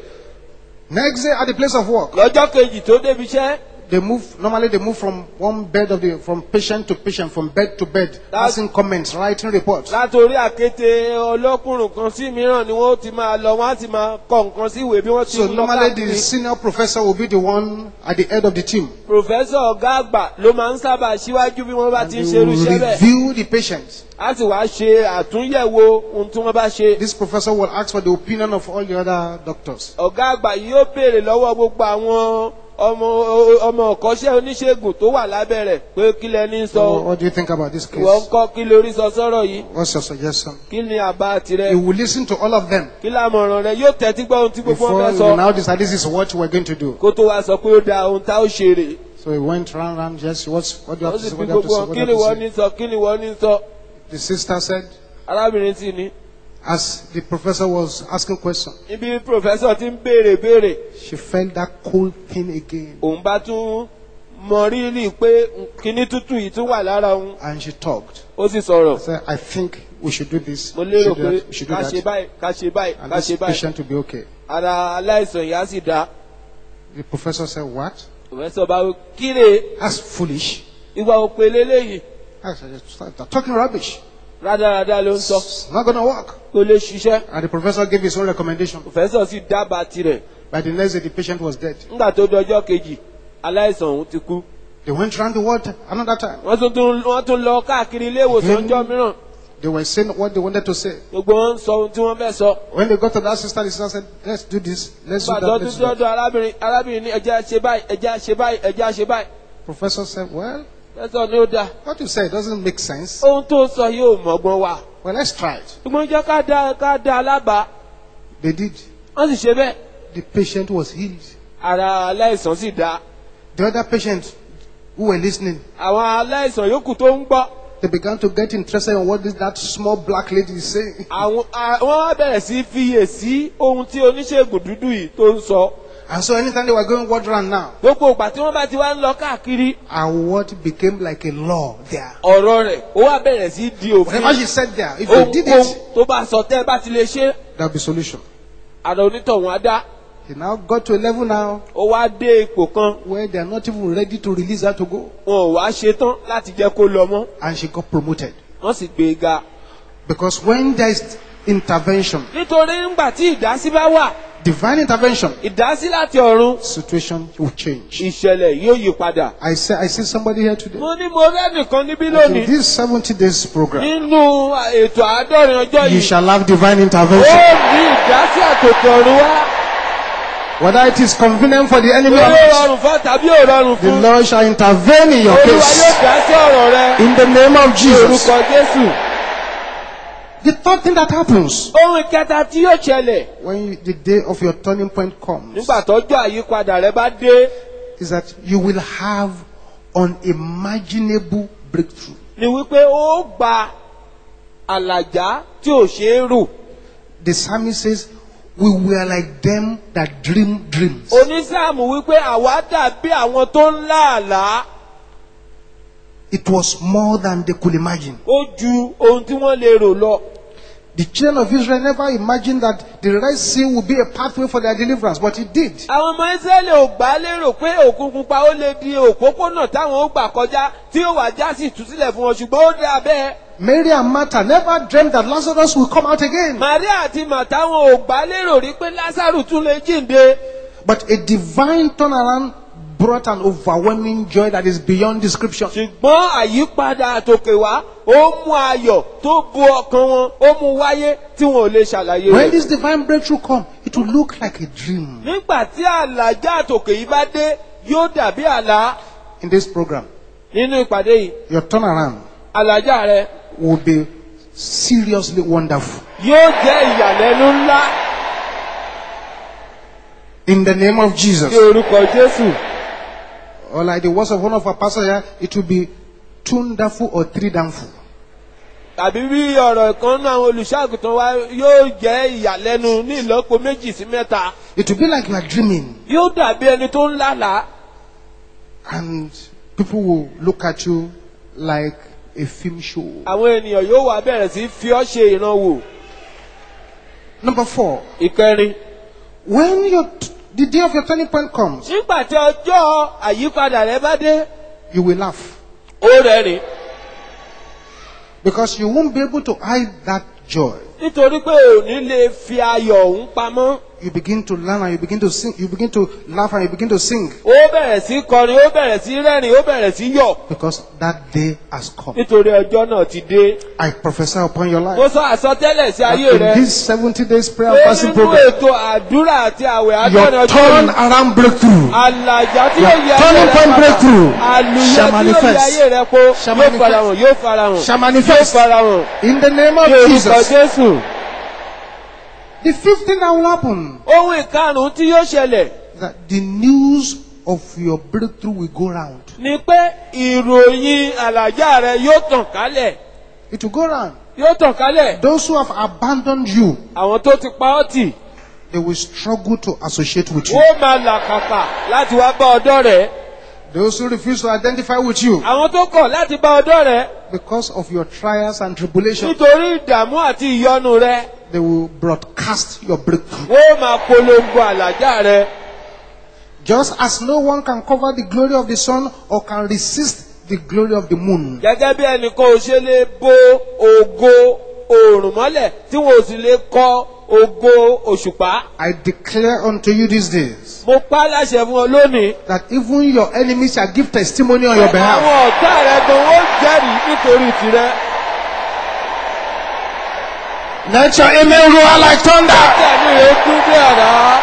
Next day at the place of work, lọ́jọ́ kejì tó débi iṣẹ́ they move, normally they move from one bed of the, from patient to patient, from bed to bed, passing comments, writing reports. látòrí àkété ọlọ́kùnrin kan sí mìíràn ni wọ́n ti máa lọ wọ́n á ti máa kọ nǹkan sí ìwé bí wọ́n ti So ń lọ normally the káàkiri. senior professor will be the one at the head of the team. pòfẹ́sọ̀ ọ̀gá àgbà ló máa ń sábà síwájú bí wọ́n bá And ti they ń ṣerú will iṣẹ́ bẹ́ẹ̀ review the patient. á sì wá ṣe àtúnyẹ̀wò ohun tí wọ́n bá ṣe. This professor will ask for the opinion of all the other doctors. ọ̀gá àgbà yìí yóò béèrè lọ́wọ́ gbogbo àwọn ọmọ ọmọ ọ̀kọ́ṣẹ́ oníṣègùn tó wà lábẹ́ rẹ̀ pé kí lẹni So sọ what do you think about this ìwọ ń case? kọ́ kí lórí sọ sọ́rọ̀ yìí What's your suggestion? kí ni àbá tirẹ̀ You will listen to all of them kí lámọ̀ràn rẹ̀ yóò tẹ́tí gbọ́ ohun tí gbogbo wọn before fẹ́ you sọ will now decide this is what we're going to do. kó tó wá sọ pé ó da ohun tá ó ṣe rè So he went round, round, yes, what's, what do you ó have to sì say? fi What do you have to gbogbo say? wọn What kí do you ni have wọ́n to ní sọ kí ni wọ́n ní sọ say? The sister said, arábìnrin sì ní as the professor was asking questions, ibi pòfẹ́sọ̀ ti ń béèrè béèrè she felt that cold thing again òun bá tún mọ rírì pé kíní tútù yìí tún wà lára òun and she talked. ó sì sọ̀rọ̀ said, I think we should do this. mo We lérò should do pé that. We should do ká ṣe that. báyìí ká ṣe báyìí And ká this ṣe báyìí patient will be okay. ara aláìsàn yìí á sì dá The professor said, What? pòfẹ́sọ̀ bá wí, kíre That's foolish. ìwà òpè lélẹ́yìí I said, "Stop talking rubbish. rádaràda ló ń sọ It's not going to work. kó lè ṣiṣẹ́ And the professor gave his own recommendation. pòfẹ́sọ̀ sì dábàá tirẹ̀ By the next day, the patient was dead. nígbà tó dọjọ́ kejì aláìsàn òun ti kú They went around the world another time. wọ́n tún tún wọ́n tún lọ káàkiri ilé ìwòsàn ọjọ́ mìíràn They were saying what they wanted to say. gbogbo wọn ń sọ ohun tí wọ́n fẹ́ sọ When they got to that sister, the sister said, Let's do this. Let's do nígbà tó that. tún Let's do that. dọ́dọ̀ arábìnrin arábìnrin ní ẹjẹ́ ṣe báyìí ẹjẹ́ ṣe báyìí ẹjẹ́ ṣe báyìí Professor said, Well, pòfẹ́sọ̀ ni ó dáa what you say doesn't make sense. ohun tó ń sọ yóò mọ̀gbọ́n wa Well, let's try it. ṣùgbọ́n jẹ́ ká dá ká dá alábàá They did. wọ́n sì ṣe bẹ́ẹ̀ The patient was healed. ara aláìsàn sì dá The other patients who were listening, àwọn aláìsàn yòókù tó ń gbọ́ they began to get interested in what this, that small black lady is saying. àwọn a- wọ́n wá bẹ̀rẹ̀ sí fiyè sí ohun tí oníṣègùn dúdú yìí tó ń sọ And so anytime they were going word round now, gbogbo ìgbà tí wọ́n bá ti wá ń lọ káàkiri and what became like a law there. ọ̀rọ̀ rẹ̀ ó wá bẹ̀rẹ̀ sí di òfin Whatever she said there, if you did ohunkóhun it, tó bá sọ tẹ́ ẹ bá ti lè ṣe there'll be solution. àrà onítọ̀hún á dá He now got to a level now ó wá dé ipò kan where they are not even ready to release her to go. wọn ò wá ṣetán láti jẹ́ kó lọ mọ́ And she got promoted. wọ́n sì gbé e ga Because when there is intervention, nítorí ńgbà tí ìdásí bá wà divine intervention, ìdásí láti ọ̀run situation will change. ìṣẹ̀lẹ̀ yóò yí padà. I say, I see somebody here today. mo ní mo rẹ́nìkan níbí In lónìí this 70 days program, nínú ètò àádọ́rin ọjọ́ you yìí shall have divine ó intervention. ní ìdásí àtòkè ọ̀run wá Whether it is convenient for the enemy or ó not, rọrùn fún tàbí ò rọrùn the fún Lord shall intervene in your olúwa yóò case. dásí ọ̀rọ̀ rẹ In the name of ní Jesus. orúkọ jésù. The third thing that happens ohun ìkẹta tí yóò ṣẹlẹ̀ when you, the day of your turning point comes nígbà tọ́jú àyípadà rẹ bá dé is that you will have unimaginable breakthrough. ni wípé ó gba àlàjá tí ò ṣeé rò. The psalmist says, We were like them that dream dreams. onísáàmù wípé àwa dàbí àwọn tó ń láàlá It was more than they could imagine. ó ju ohun tí wọ́n lè rò lọ. The children of Israel never imagined that the Red Sea would be a pathway for their deliverance, but it did. àwọn ọmọ israẹli ò gbà lérò pé òkun pupa ó lè di òpópónà táwọn ó gbà kọjá tí ó wà já sí ìtúsílẹ̀ fún wọn ṣùgbọ́n ó dà bẹ́ẹ̀. Mary and Martha never dreamed that Lazarus will come out again. maria àti màtá wọn ò gbà lérò rí pé lásàrù tún lè jíǹde. But a divine turnaround brought an overwhelming joy that is beyond description. ṣùgbọ́n àyípadà àtòkè wá ó mú ayọ̀ tó bu ọkàn wọn ó mú wáyé tí wọn ò lè ṣàlàyé When rẹ̀. this divine breakthrough come, it will look like a dream. nígbà tí àlàjá àtòkè yìí bá dé yóò dàbí àlá In this program, nínú ìpàdé yìí your turnaround àlàjá rẹ will be seriously wonderful. yóò jẹ́ ìyàlẹ́nu ńlá In the name of ní Jesus. orúkọ jésù. Or like the words of one of our pastors here, it will be tunderful or tridamful. tàbí bí ọ̀rọ̀ kan náà àwọn olùṣàgùtàn wa yóò jẹ́ ìyàlẹ́nu ní ìlọ́po méjì sí mẹ́ta It will be like you are dreaming yóò dàbí ẹni tó ń lálàá and people will look at you like a film show. àwọn ènìyàn yóò wá bẹ̀rẹ̀ sí fi ọ́ ṣe ìrànwọ́ Number four, ìkẹrin. when your, the day of your turning point comes, nígbà tí ọjọ́ àyípadà rẹ bá dé you will laugh ó rẹ́rìn because you won't be able to hide that joy. nítorí pé ò ní lè fi ayọ̀ òun pamọ́ You begin to learn and you begin to sing, you begin to laugh and you begin to sing ó bẹ̀rẹ̀ sí kọrin ó bẹ̀rẹ̀ sí rẹ́rìn ó bẹ̀rẹ̀ sí yọ̀ because that day has come. nítorí ọjọ́ náà ti dé. I prophesy upon your mo life. sọ àsọtẹ́lẹ̀ sí that ayé In rẹ this 70 days prayer pé and fasting nínú program, ètò àdúrà àti àwẹ̀ your àdọ́rin ọjọ́ turn yìí around breakthrough àlàjá tí Your yóò yẹ ayé turning rẹ point padà breakthrough àlùyọ shall tí yóò yẹ manifest. ayé rẹ po Shall yóò manifest. farahàn yóò farahàn shall yóò manifest farahàn in the name of ní orúkọ Jesus. jésù. The fifth thing that will happen ohun ìkarùn-ún tí yóò ṣẹlẹ̀ is that the news of your breakthrough will go round. ni pé ìròyìn àlàjá rẹ yóò tàn kálẹ̀ It will go round. yóò tàn kálẹ̀ Those who have abandoned you, àwọn tó ti pa ọ́ tì they will struggle to associate with you. ó máa làkàkà láti wá bá ọ̀dọ̀ rẹ̀ Those who refuse to identify with you àwọn tó kọ̀ láti bá ọ̀dọ̀ rẹ̀ because of your trials and tribulations, nítorí ìdààmú àti ìyọnu rẹ̀ they will broadcast your breakthrough. ó máa polongo àlàjá rẹ̀ Just as no one can cover the glory of the sun or can resist the glory of the moon. gẹ́gẹ́ bí ẹnìkan ò ṣe lè bo ògo oòrùn mọ́lẹ̀ tí wọn ò sì lè kọ ògo òṣùpá I declare unto you these days mo pa á láṣẹ fún ọ lónìí that even your enemies shall give testimony on your behalf. àwọn ọ̀tá rẹ̀ gan ó jẹ́rìí nítorí tirẹ̀ Let your amen roar like thunder. tẹ̀mí rẹ̀ kú bí ọ̀rá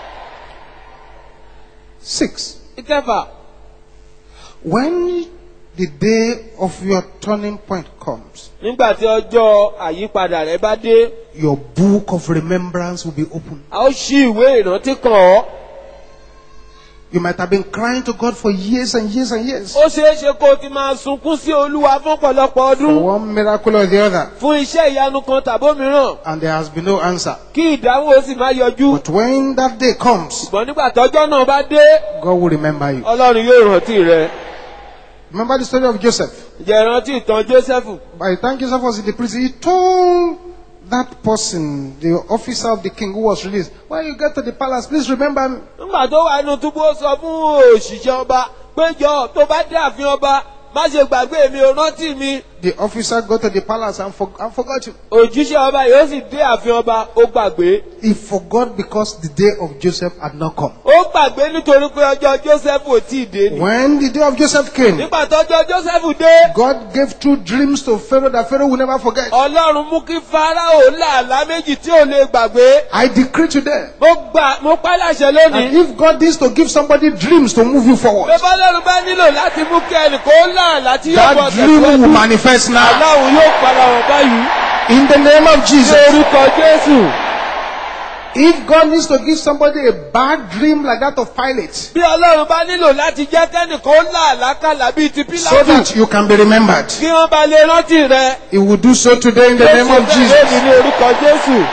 Six. ìkẹfà When the day of your turning point comes, nígbà tí ọjọ́ àyípadà rẹ bá dé your book of remembrance will be opened. a ó ṣí ìwé ìrántí kan ọ́ You might have been crying to God for years and years and years ó ṣeé ṣe kó o ti máa sunkún sí olúwa fún ọ̀pọ̀lọpọ̀ for ọdún one miracle or the other, fún iṣẹ́ ìyanu kan tàbómìíràn and there has been no answer. kí ìdáhùn ó sì máa yọjú But when that day comes, ṣùgbọ́n nígbà tọ́jọ́ náà bá dé God will remember you. ọlọ́run yóò rántí rẹ Remember the story of Joseph. jẹ́ rántí ìtàn jósẹ́fù By the time Joseph was in the prison, he told that person, the officer of the king who was released, when you get to the palace, please remember me. nígbà tó wà nínú túbú ó sọ fún òṣìṣẹ́ ọba péjọ tó bá dé ààfin ọba má ṣe gbàgbé mi ò rántí mi The officer got to the palace and, for, and forgot him. òjíṣẹ́ ọba yóò sì dé ààfin ọba ó gbàgbé He forgot because the day of Joseph had not come. ó gbàgbé nítorí pé ọjọ́ joseph ò tí ì dé ni When the day of Joseph came, nígbà tọ́jọ́ joseph dé God gave two dreams to Pharaoh that Pharaoh will never forget. ọlọ́run mú kí farao làálàá méjì tí ò lè gbàgbé I decree today mo gbà mo pa láṣẹ that lónìí if God is to give somebody dreams to move you forward, pé bọ́lọ́run bá nílò láti mú kí ẹnìkan ó làálàá tí yóò bọ̀ that dream will tẹ̀síwájú manifest now. aláwo yóò padà wọ̀ báyìí In the name of ní Jesus. orúkọ jésù. If God needs to give somebody a bad dream like that of Pilate, bí ọlọ́run bá nílò láti jẹ́ kẹ́nìkan ó là lákàlà bíi ti so pílátù that you can be remembered, kí wọ́n bá lè rántí rẹ. He will do so today in the name of lónìí Jesus. ní orúkọ jésù.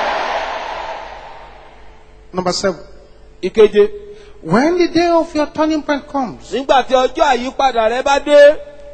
Number seven. ìkeje When the day of your turning point comes, nígbà tí ọjọ́ àyípadà rẹ bá dé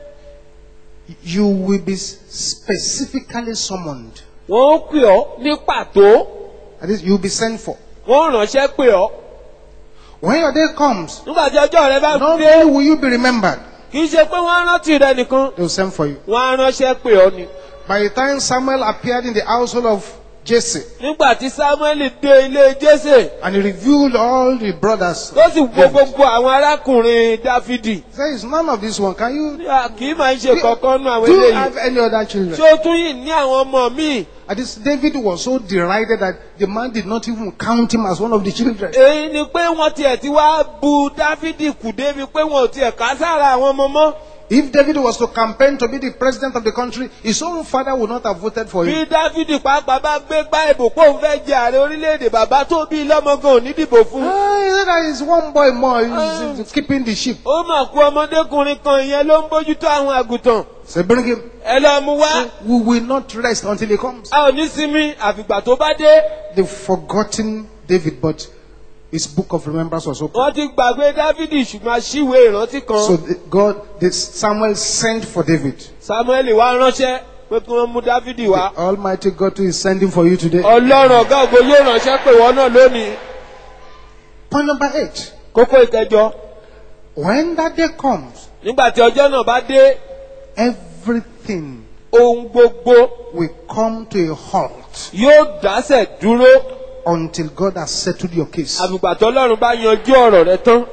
you will be specifically summoned. wọ́n ó pè ọ́ ní pàtó That is, you will be sent for. wọ́n ó ránṣẹ́ pè ọ́. When your day comes, nígbà tí ọjọ́ rẹ bá not dé only will you be remembered, kì í ṣe pé wọ́n á rántí rẹ nìkan they will send for you. wọ́n á ránṣẹ́ pè ọ́ ni. By the time Samuel appeared in the household of Jesse nígbà tí samuel dé ilé jésè and he revealed all the brothers, tó sì wo gbogbo àwọn arákùnrin dáfídì he said, It's none of this one. Can you? kì í máa ń ṣe kankan nú àwọn Do you eléyìí. have any other children? ṣé o tún yìí ní àwọn ọmọ míì. And this David was so derided that the man did not even count him as one of the children. èyí ni pé wọ́n tiẹ̀ ti wá bu dáfídì kù débi pé wọn ò tiẹ̀ ká sára àwọn ọmọ mọ́. If David was to campaign to be the president of the country, his own father would not have voted for bí him. dáfídì pàápàá bá gbé gbá ìbò pé òun fẹ́ jẹ ààrẹ orílẹ̀-èdè bàbá tó bí lọ́mọgàn ò ní dìbò fún. Ah, he said that is one boy more, he's, he's keeping the sheep. ó mà kú ọmọdékùnrin kan ìyẹn ló ń bójútó àwọn àgùntàn. So bring him. ẹ lọ mú wá. We will not rest until he comes. a ò ní sinmi àfìgbà tó bá dé. They've forgotten David, but his book of remembrance was open. wọ́n ti gbàgbé dáfídì ṣùgbọ́n aṣíwèé ìrántí So kan. the- God, the Samuel sent for David. samuel wá ránṣẹ́ pé kí wọ́n mú dáfídì wá. Almighty God is sending for you today. ọlọ́run ọ̀gá ògo yóò ránṣẹ́ pé wọ́n náà lónìí. Point number eight. kókó ìkẹjọ. When that day comes, nígbà tí ọjọ́ náà bá dé everything ohun gbogbo will come to a halt yóò dásẹ̀ dúró until God has settled your case. àfìgbà tó ọlọ́run bá yanjú ọ̀rọ̀ rẹ tán.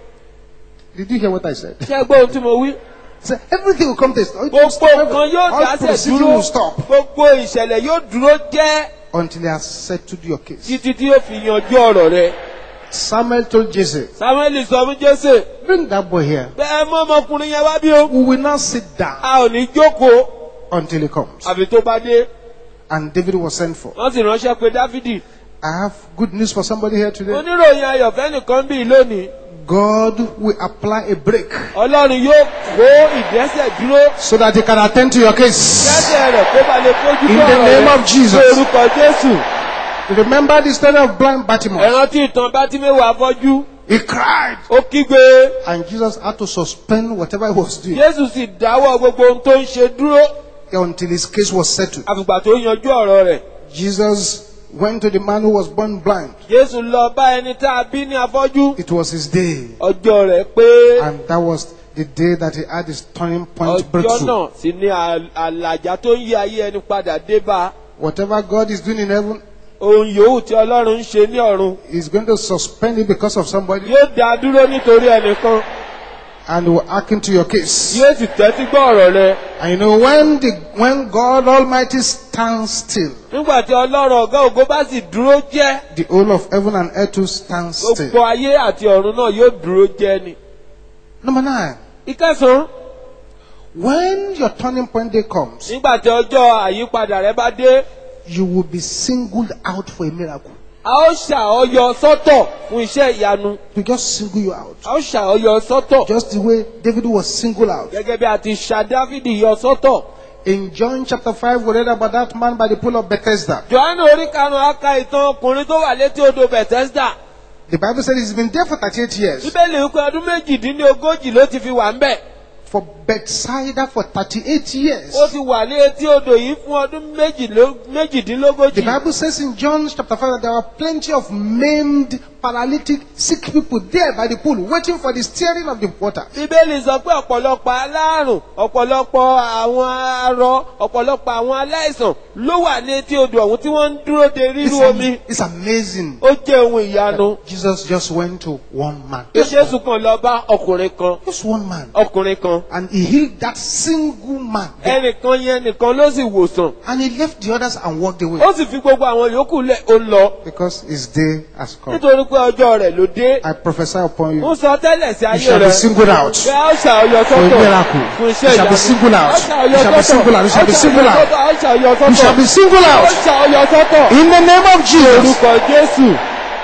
Did you hear what I said? ṣé ẹ gbọ́ ohun tí mo wí. So everything will come to a stop. gbogbo nǹkan yóò All dásẹ̀ proceeding dúró will stop gbogbo ìṣẹ̀lẹ̀ yóò dúró jẹ́ until he has settled your case. títí tí yóò fi yanjú ọ̀rọ̀ rẹ. Samuel told Jesse, samuel sọ fún jésè bring that boy here. bẹ́ẹ̀ mọ́ ọmọkùnrin yẹn wá bí o. We will not sit down a ò ní jókòó until he comes. àfi tó bá dé. And David was sent for. wọ́n sì ránṣẹ́ pé dáfídì. I have good news for somebody here today. oníròyìn ayọ̀fẹ́ nìkan bí lónìí. God will apply a break ọlọ́run yóò kó ìdẹ́sẹ̀ dúró. so that he can attend to your case. dẹ́sẹ̀ rẹ̀ kó ba lè fojú In tó the ọ̀rọ̀ name rẹ̀ of Jesus. ní orúkọ jésù. Remember the story of blind Bartimaeus. ẹ̀ràn tí ìtàn bá tí mẹ́wàá fọ́jú. He cried. ó kígbe. And Jesus had to suspend whatever he was doing jésù sì dáwọ́ gbogbo ohun tó ń ṣe dúró. until his case was settled. àfìgbà tó yanjú ọ̀rọ̀ rẹ̀. Jesus went to the man who was born blind. jésù lọ bá ẹni tá a bí ní afọ́jú. It was his day. ọjọ́ rẹ̀ pé And that was the day that he had his turning point ọjọ́ breakthrough. náà sì ni à- àlàjá tó ń yí ayé ẹni padà dé bá. Whatever God is doing in heaven, ohun yòówù tí ọlọ́run ń ṣe ní ọ̀run. he's going to suspend it because of somebody yóò dá a dúró nítorí ẹnìkan. and will hearken to your case. yóò sì tẹ́tí gbọ́ ọ̀rọ̀ rẹ̀. And you know, when the when God Almighty stands still, nígbà tí ọlọ́run ọ̀gá ògo bá sì dúró jẹ́. the whole of heaven and earth will stand gbogbo still. ayé àti ọ̀run náà yóò dúró jẹ́ ni. Number nine. ìkẹsàn-án When your turning point day comes, nígbà tí ọjọ́ àyípadà rẹ bá dé you will be singled out for a miracle. a ó ṣàọyọ sọ́tọ̀ fún iṣẹ́ ìyanu To just single you out. a ó ṣàọyọ sọ́tọ̀ Just the way David was singled out. gẹ́gẹ́ bí a ti ṣà dáfídì yọ sọ́tọ̀. In John chapter 5, we read about that man by the pool of Bethesda. johannu orí karùn-ún aka ìtàn ọkùnrin tó wà létí odò bethesda The Bible said he's been there for 38 years. bíbélì wípé ọdún méjìdínlógójì ló ti fi wà ń bẹ̀ For Bethsaida for 38 years. ó ti wà ní etí odò yìí fún ọdún méjìló- The méjìdínlógójì. Bible says in John chapter 5 that there were plenty of maimed, paralytic, sick people there by the pool waiting for the stirring of the water. bíbélì sọ pé ọ̀pọ̀lọpọ̀ aláàrùn ọ̀pọ̀lọpọ̀ àwọn arọ ọ̀pọ̀lọpọ̀ àwọn aláìsàn ló wà ní etí odò ọ̀hún tí wọ́n ń dúró de It's, ríru omi am- it's amazing. ó jẹ́ ohun ìyanu. Jesus just went to one man. bí jésù kan lọ bá ọkùnrin kan Just one man. ọkùnrin kan And he healed that single man. there. ẹnìkan yẹn nìkan ló sì wòsàn And he left the others and walked away. ó sì fi gbogbo àwọn yòókù lẹ̀ ó lọ Because his day has come. nítorí pé ọjọ́ rẹ̀ ló dé I prophesy upon ó you. sọ tẹ́lẹ̀ sí You ayé shall be rẹ̀ singled out. pé a ó ṣàyọ For a sọ́tọ̀ miracle. fún You iṣẹ́ shall be ìyanu singled out. a ó ṣàyọ You shall be sọ́tọ̀ singled out. You shall be singled out. a ó ṣàyọ You shall sọ́tọ̀ be singled a ó out. ṣàyọ sọ́tọ̀ In the name of Jesus. orúkọ jésù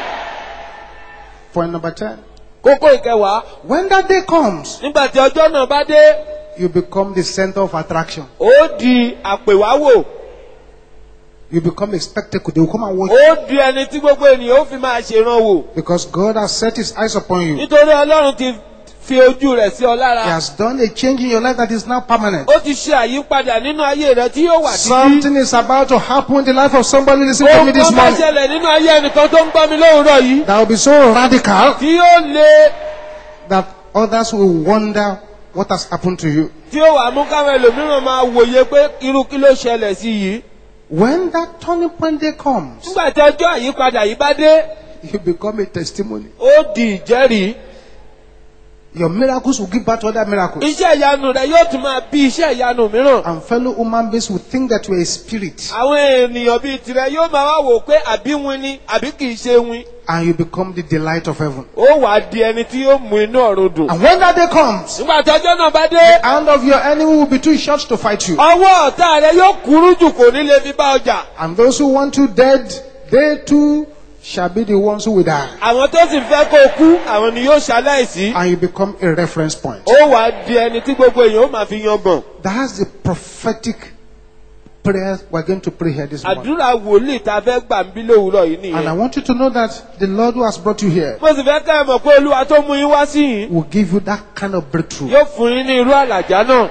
Point number 10. kókó ìkẹwàá When that day comes, nígbà tí ọjọ́ náà bá dé you become the center of attraction. ó di àpèwáwò You become a spectacle. They will come and watch ó di ẹni tí gbogbo ènìyàn ó fi máa ṣèrànwò because God has set his eyes upon you. nítorí ọlọ́run ti fi ojú rẹ̀ sí ọ He lára has done a change in your life that is now permanent. ó ti ṣe àyípadà nínú ayé rẹ tí yóò wà títí Something is about to happen in the life of somebody listening to me ohun this kan bá morning ṣẹlẹ̀ nínú ayé ẹnìkan tó ń gbọ́ mi lówùúrọ̀ yìí that will be so radical tí yóò le that others will wonder what has happened to you. tí ó wà mú káwọn ẹlòmíràn máa wòye pé irú kí ló ṣẹlẹ̀ sí yìí When that turning point day comes, nígbà tí ọjọ́ àyípadà yìí bá dé you become a testimony. ó di ìjẹ́rìí Your miracles will give birth to other miracles. iṣẹ́ ìyanu rẹ yóò tún máa bí iṣẹ́ ìyanu mìíràn And fellow human beings will think that you are a spirit àwọn ènìyàn bíi tirẹ̀ yóò máa wá wò pé àbí win ni àbí kì í ṣe win and you become the delight of heaven. ó wàá di ẹni tí yóò mú inú ọ̀run dùn. And when that day comes, nígbà tí ọjọ́ náà bá dé the hand of your enemy will be too short to fight you. ọwọ́ ọ̀tá rẹ yóò kúrú jù kò ní lè fi bá ọjà. And those who want you dead, they too shall be the ones who will die. àwọn tó sì fẹ́ kó o kú àwọn ni yóò ṣaláìsí. And you become a reference point. ó wàá di ẹni tí gbogbo èèyàn ó máa fi yangàn. That's the prophetic prayer we're going to pray here this morning. àdúrà wòlíì tá a fẹ́ gbà ń bí lówùúrọ̀ yìí And I nìyẹn. want you to know that the Lord who has brought you here mo sì fẹ́ ká ẹ mọ̀ pé olúwa tó mú yín wá sí yìí will give you that kind of breakthrough. yóò fún yín ní irú àlàjá náà.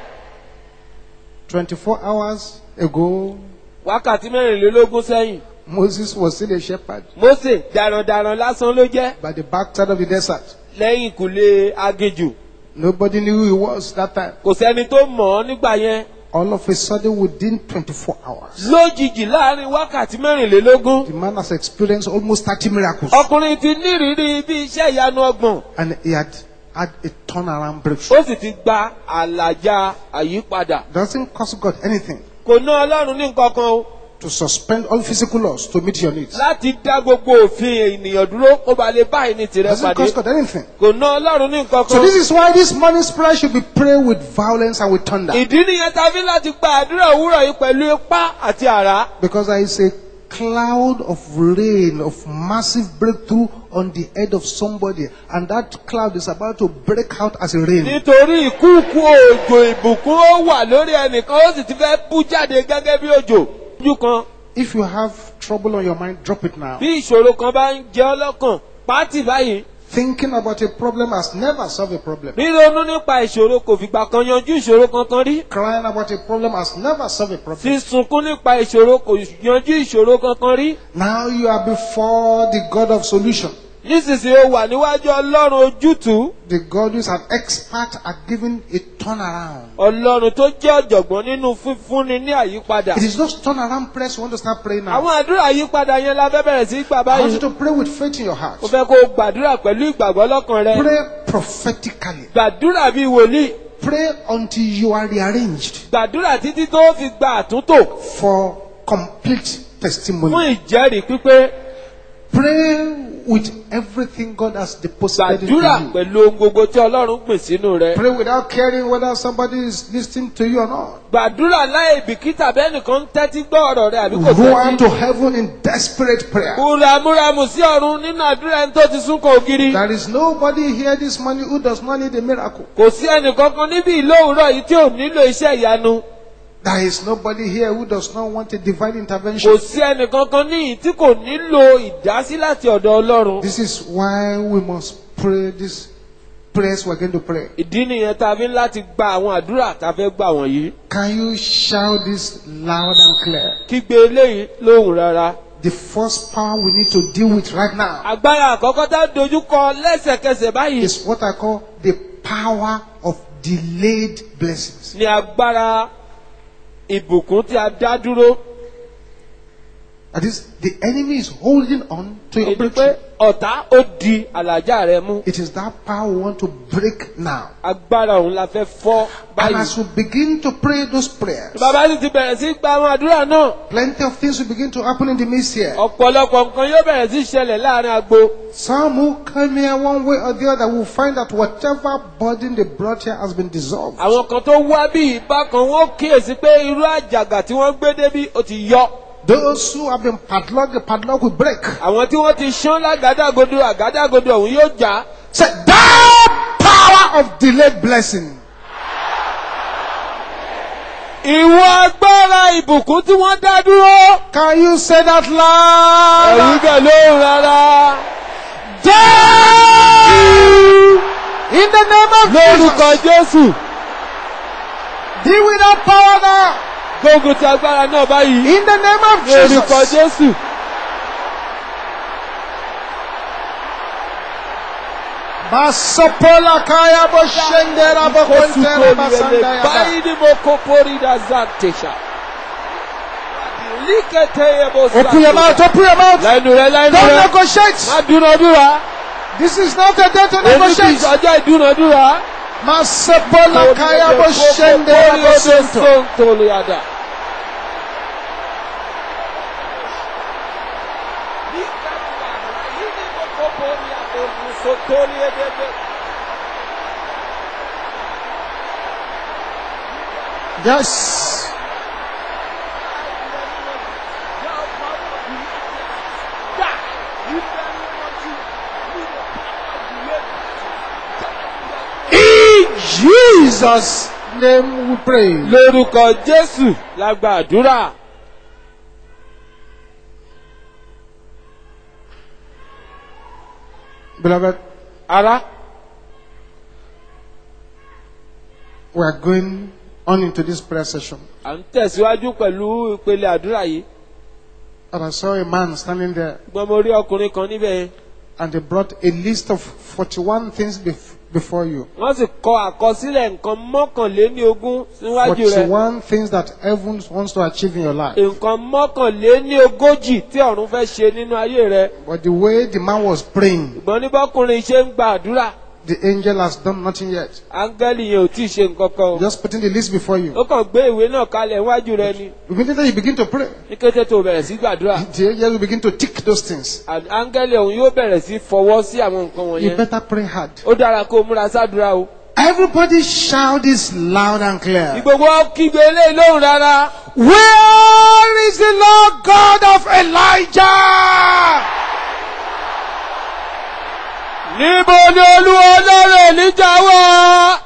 24 hours ago, wákàtí mẹ́rìnlélógún sẹ́yìn Moses was still a shepherd Mósè darandaran lásán ló jẹ́ by the backside of the desert. lẹ́yìn ìkùlé aginjù Nobody knew who he was that time. kò sẹ́ni tó mọ̀ ọ́ nígbà yẹn All of a sudden, within 24 hours, lójijì láàrin wákàtí mẹ́rìnlélógún the man has experienced almost 30 miracles. ọkùnrin ti nírìírí bí iṣẹ́ ìyanu ọgbọ̀n And he had had a turnaround breakthrough. ó sì ti gba àlàjá àyípadà Doesn't cost God anything kò ná ọlọ́run ní nǹkan kan o to suspend all physical laws to meet your needs. láti dá gbogbo òfin ènìyàn dúró kó ba lè bá ẹni tìrẹ Doesn't pàdé cost God anything. kò ná ọlọ́run ní nǹkan So kan this is why this morning's prayer should be prayed with violence and with thunder. ìdí nìyẹn tá a fi láti gba àdúrà òwúrọ̀ yìí pẹ̀lú ipá àti àrá Because there is a cloud of rain, of massive breakthrough on the head of somebody. And that cloud is about to break out as a rain. nítorí ìkúùkù òjò ìbùkún ó wà lórí ẹnìkan ó sì ti fẹ́ bú jáde gẹ́gẹ́ bí òjò. ojú kan If you have trouble on your mind, drop it now. bí ìṣòro kan bá ń jẹ ọ́ lọ́kàn pátì báyìí Thinking about a problem has never solved a problem. ríronú nípa ìṣòro kò fìgbà kan yanjú ìṣòro kankan rí Crying about a problem has never solved a problem. sísunkún nípa ìṣòro kò yanjú ìṣòro kankan rí Now you are before the God of solution. nísinsìnyí ó wà níwájú ọlọ́run ojútùú The God who is an expert at giving a turnaround. ọlọ́run tó jẹ́ ọ̀jọ̀gbọ́n nínú fífúnni ní àyípadà It is those turnaround prayers you want to start praying now. àwọn àdúrà àyípadà yẹn la fẹ́ bẹ̀rẹ̀ sí í gbà I want báyìí you to pray with faith in your heart. mo fẹ́ kó o gbàdúrà pẹ̀lú ìgbàgbọ́ lọ́kàn rẹ Pray prophetically. gbàdúrà bíi wòlíì Pray until you are rearranged gbàdúrà títí tó fi gba àtúntò for complete fún testimony. ìjẹ́rìí pípé Pray with everything God has deposited into gbàdúrà you. pẹ̀lú ohun gbogbo tí ọlọ́run gbìn sínú rẹ. Pray without caring whether somebody is listening to you or not. gbàdúrà láì bìkítà bẹ́ẹ̀ nìkan ń tẹ́tí gbọ́ ọ̀rọ̀ rẹ àbí kò Run tẹ́tí. to heaven in desperate prayer. múramúramù sí ọ̀run nínú àdúrà ẹni tó ti súnkọ ògiri. There is nobody here this morning who does not need a miracle. kò sí ẹnìkankan níbí ìlówùúrọ̀ yìí tí ò nílò iṣẹ́ ìyanu. There is nobody here who does not want a divine intervention. kò sí ẹnìkankan níyìí tí kò nílò ìdásí láti ọ̀dọ̀ ọlọ́run. This is why we must pray these prayers we're going to pray. ìdí nìyẹn tá a fi ń láti gba àwọn àdúrà tá a fẹ́ gbà wọ̀nyí. Can you shout this loud and clear? kígbe eléyìí lóhùn rárá. The first power we need to deal with right now agbára àkọ́kọ́ tá a dojú kọ lẹ́sẹ̀kẹsẹ̀ báyìí is what I call the power of delayed blessings. ni agbára ìbùkún tí a dá dúró. That is, the enemy is holding on to your èdè pé breakthrough. ọ̀tá ó di àlàjá rẹ mú. It is that power we want to break now. agbára òun la fẹ́ fọ́ And báyìí. as we begin to pray those prayers, bàbá sì ti bẹ̀rẹ̀ sí gba àwọn àdúrà náà. plenty of things will begin to happen in the midst here. ọ̀pọ̀lọpọ̀ nǹkan yóò bẹ̀rẹ̀ sí ṣẹlẹ̀ láàrin agbo. Some who come here one way or the other will find that whatever burden they brought here has been dissolved. àwọn kan tó wá bí ìbákan wọn kíyèsí pé irú àjàgà tí wọ́n gbé débí ó ti yọ. Those who have been padlocked, the padlock will break. àwọn tí wọ́n ti ṣán lágàdàgodo àgàdàgodo ọ̀hún yóò já. Say, that power of delayed blessing. ìwọ agbára ìbùkún tí wọ́n dá dúró. Can you say that loud? ẹ̀rù bẹ̀ lóhùn rárá. Down! In the name of lórúkọ Jesus. jésù Deal with that power now. gbógun ti agbára náà báyìí. In the name of lórúkọ Jesus. jésù. Basopola kaya bo shendera bo kontera basanda ya ba. báyìí ni mo kó pórí da zantesha. líkẹtẹ yẹ bó Open your mouth, open your mouth. lẹ́nu rẹ lẹ́nu Don't rẹ. negotiate. má dúnadúrà. This is not a day to èyí kì í negotiate. sọjọ́ ìdúnadúrà. Masopola kaya bo shendera bo sento. sọ́ntòlùyàdà. Yes. In Jesus' name we pray. lórúkọ jésù la gba àdúrà. Beloved, ara we are going on into this prayer session. à ń tẹ̀síwájú pẹ̀lú ìpele àdúrà yìí. And I saw a man standing there, gbọ́n mo rí ọkùnrin kan níbẹ̀ yẹn. and they brought a list of 41 things bef- before you. wọ́n sì kọ àkọsílẹ̀ nǹkan mọ́kànléní ogún síwájú rẹ̀. 41 things that heaven wants to achieve in your life. nǹkan mọ́kànléní ogójì tí ọ̀run fẹ́ ṣe nínú ayé rẹ̀. But the way the man was praying, ṣùgbọ́n ní bọ́kùnrin ṣe ń gba àdúrà the angel has done nothing yet. áńgẹ́lì yẹn ò tí ì ṣe nǹkan kan o. Just putting the list before you. ó kàn gbé ìwé náà kalẹ̀ níwájú rẹ ni. Immediately you begin to pray. ní kété tó bẹ̀rẹ̀ sí gbàdúrà. The angel will begin to tick those things. à- áńgẹ́lì ọ̀hún yóò bẹ̀rẹ̀ sí fọwọ́ sí àwọn nǹkan You wọ̀nyẹn. better pray hard. ó dára kó o múra sádùúrà o. Everybody shout this loud and clear. ìgbòho kígbe eléyìí lóhùn rárá. Where is the Lord God of Elijah? níbo ni olúwa ọlọ́run èlíjà wà.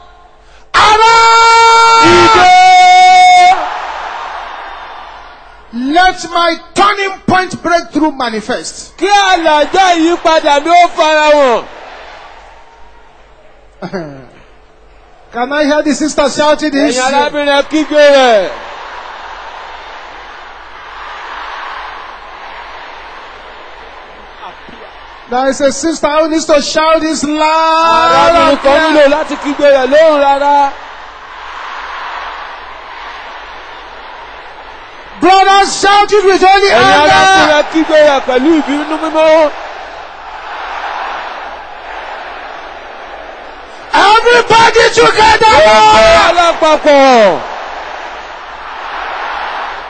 Arise! ìdè. Let my turning point breakthrough manifest. kí àlàjá ìyípadà mi ó fara hàn. Can I hear the sister shouting this? ẹ̀yin arábìnrin kígbe rẹ̀. There is a sister who needs to shout this loud. arábìnrin and kan clear. nílò láti kígbe rẹ̀ lóhùn rárá. Brothers, shout it with only ẹ̀yin anger. arábìnrin kígbe rẹ̀ pẹ̀lú ìbínú mímọ́. Everybody together. Gbogbo alápapọ̀.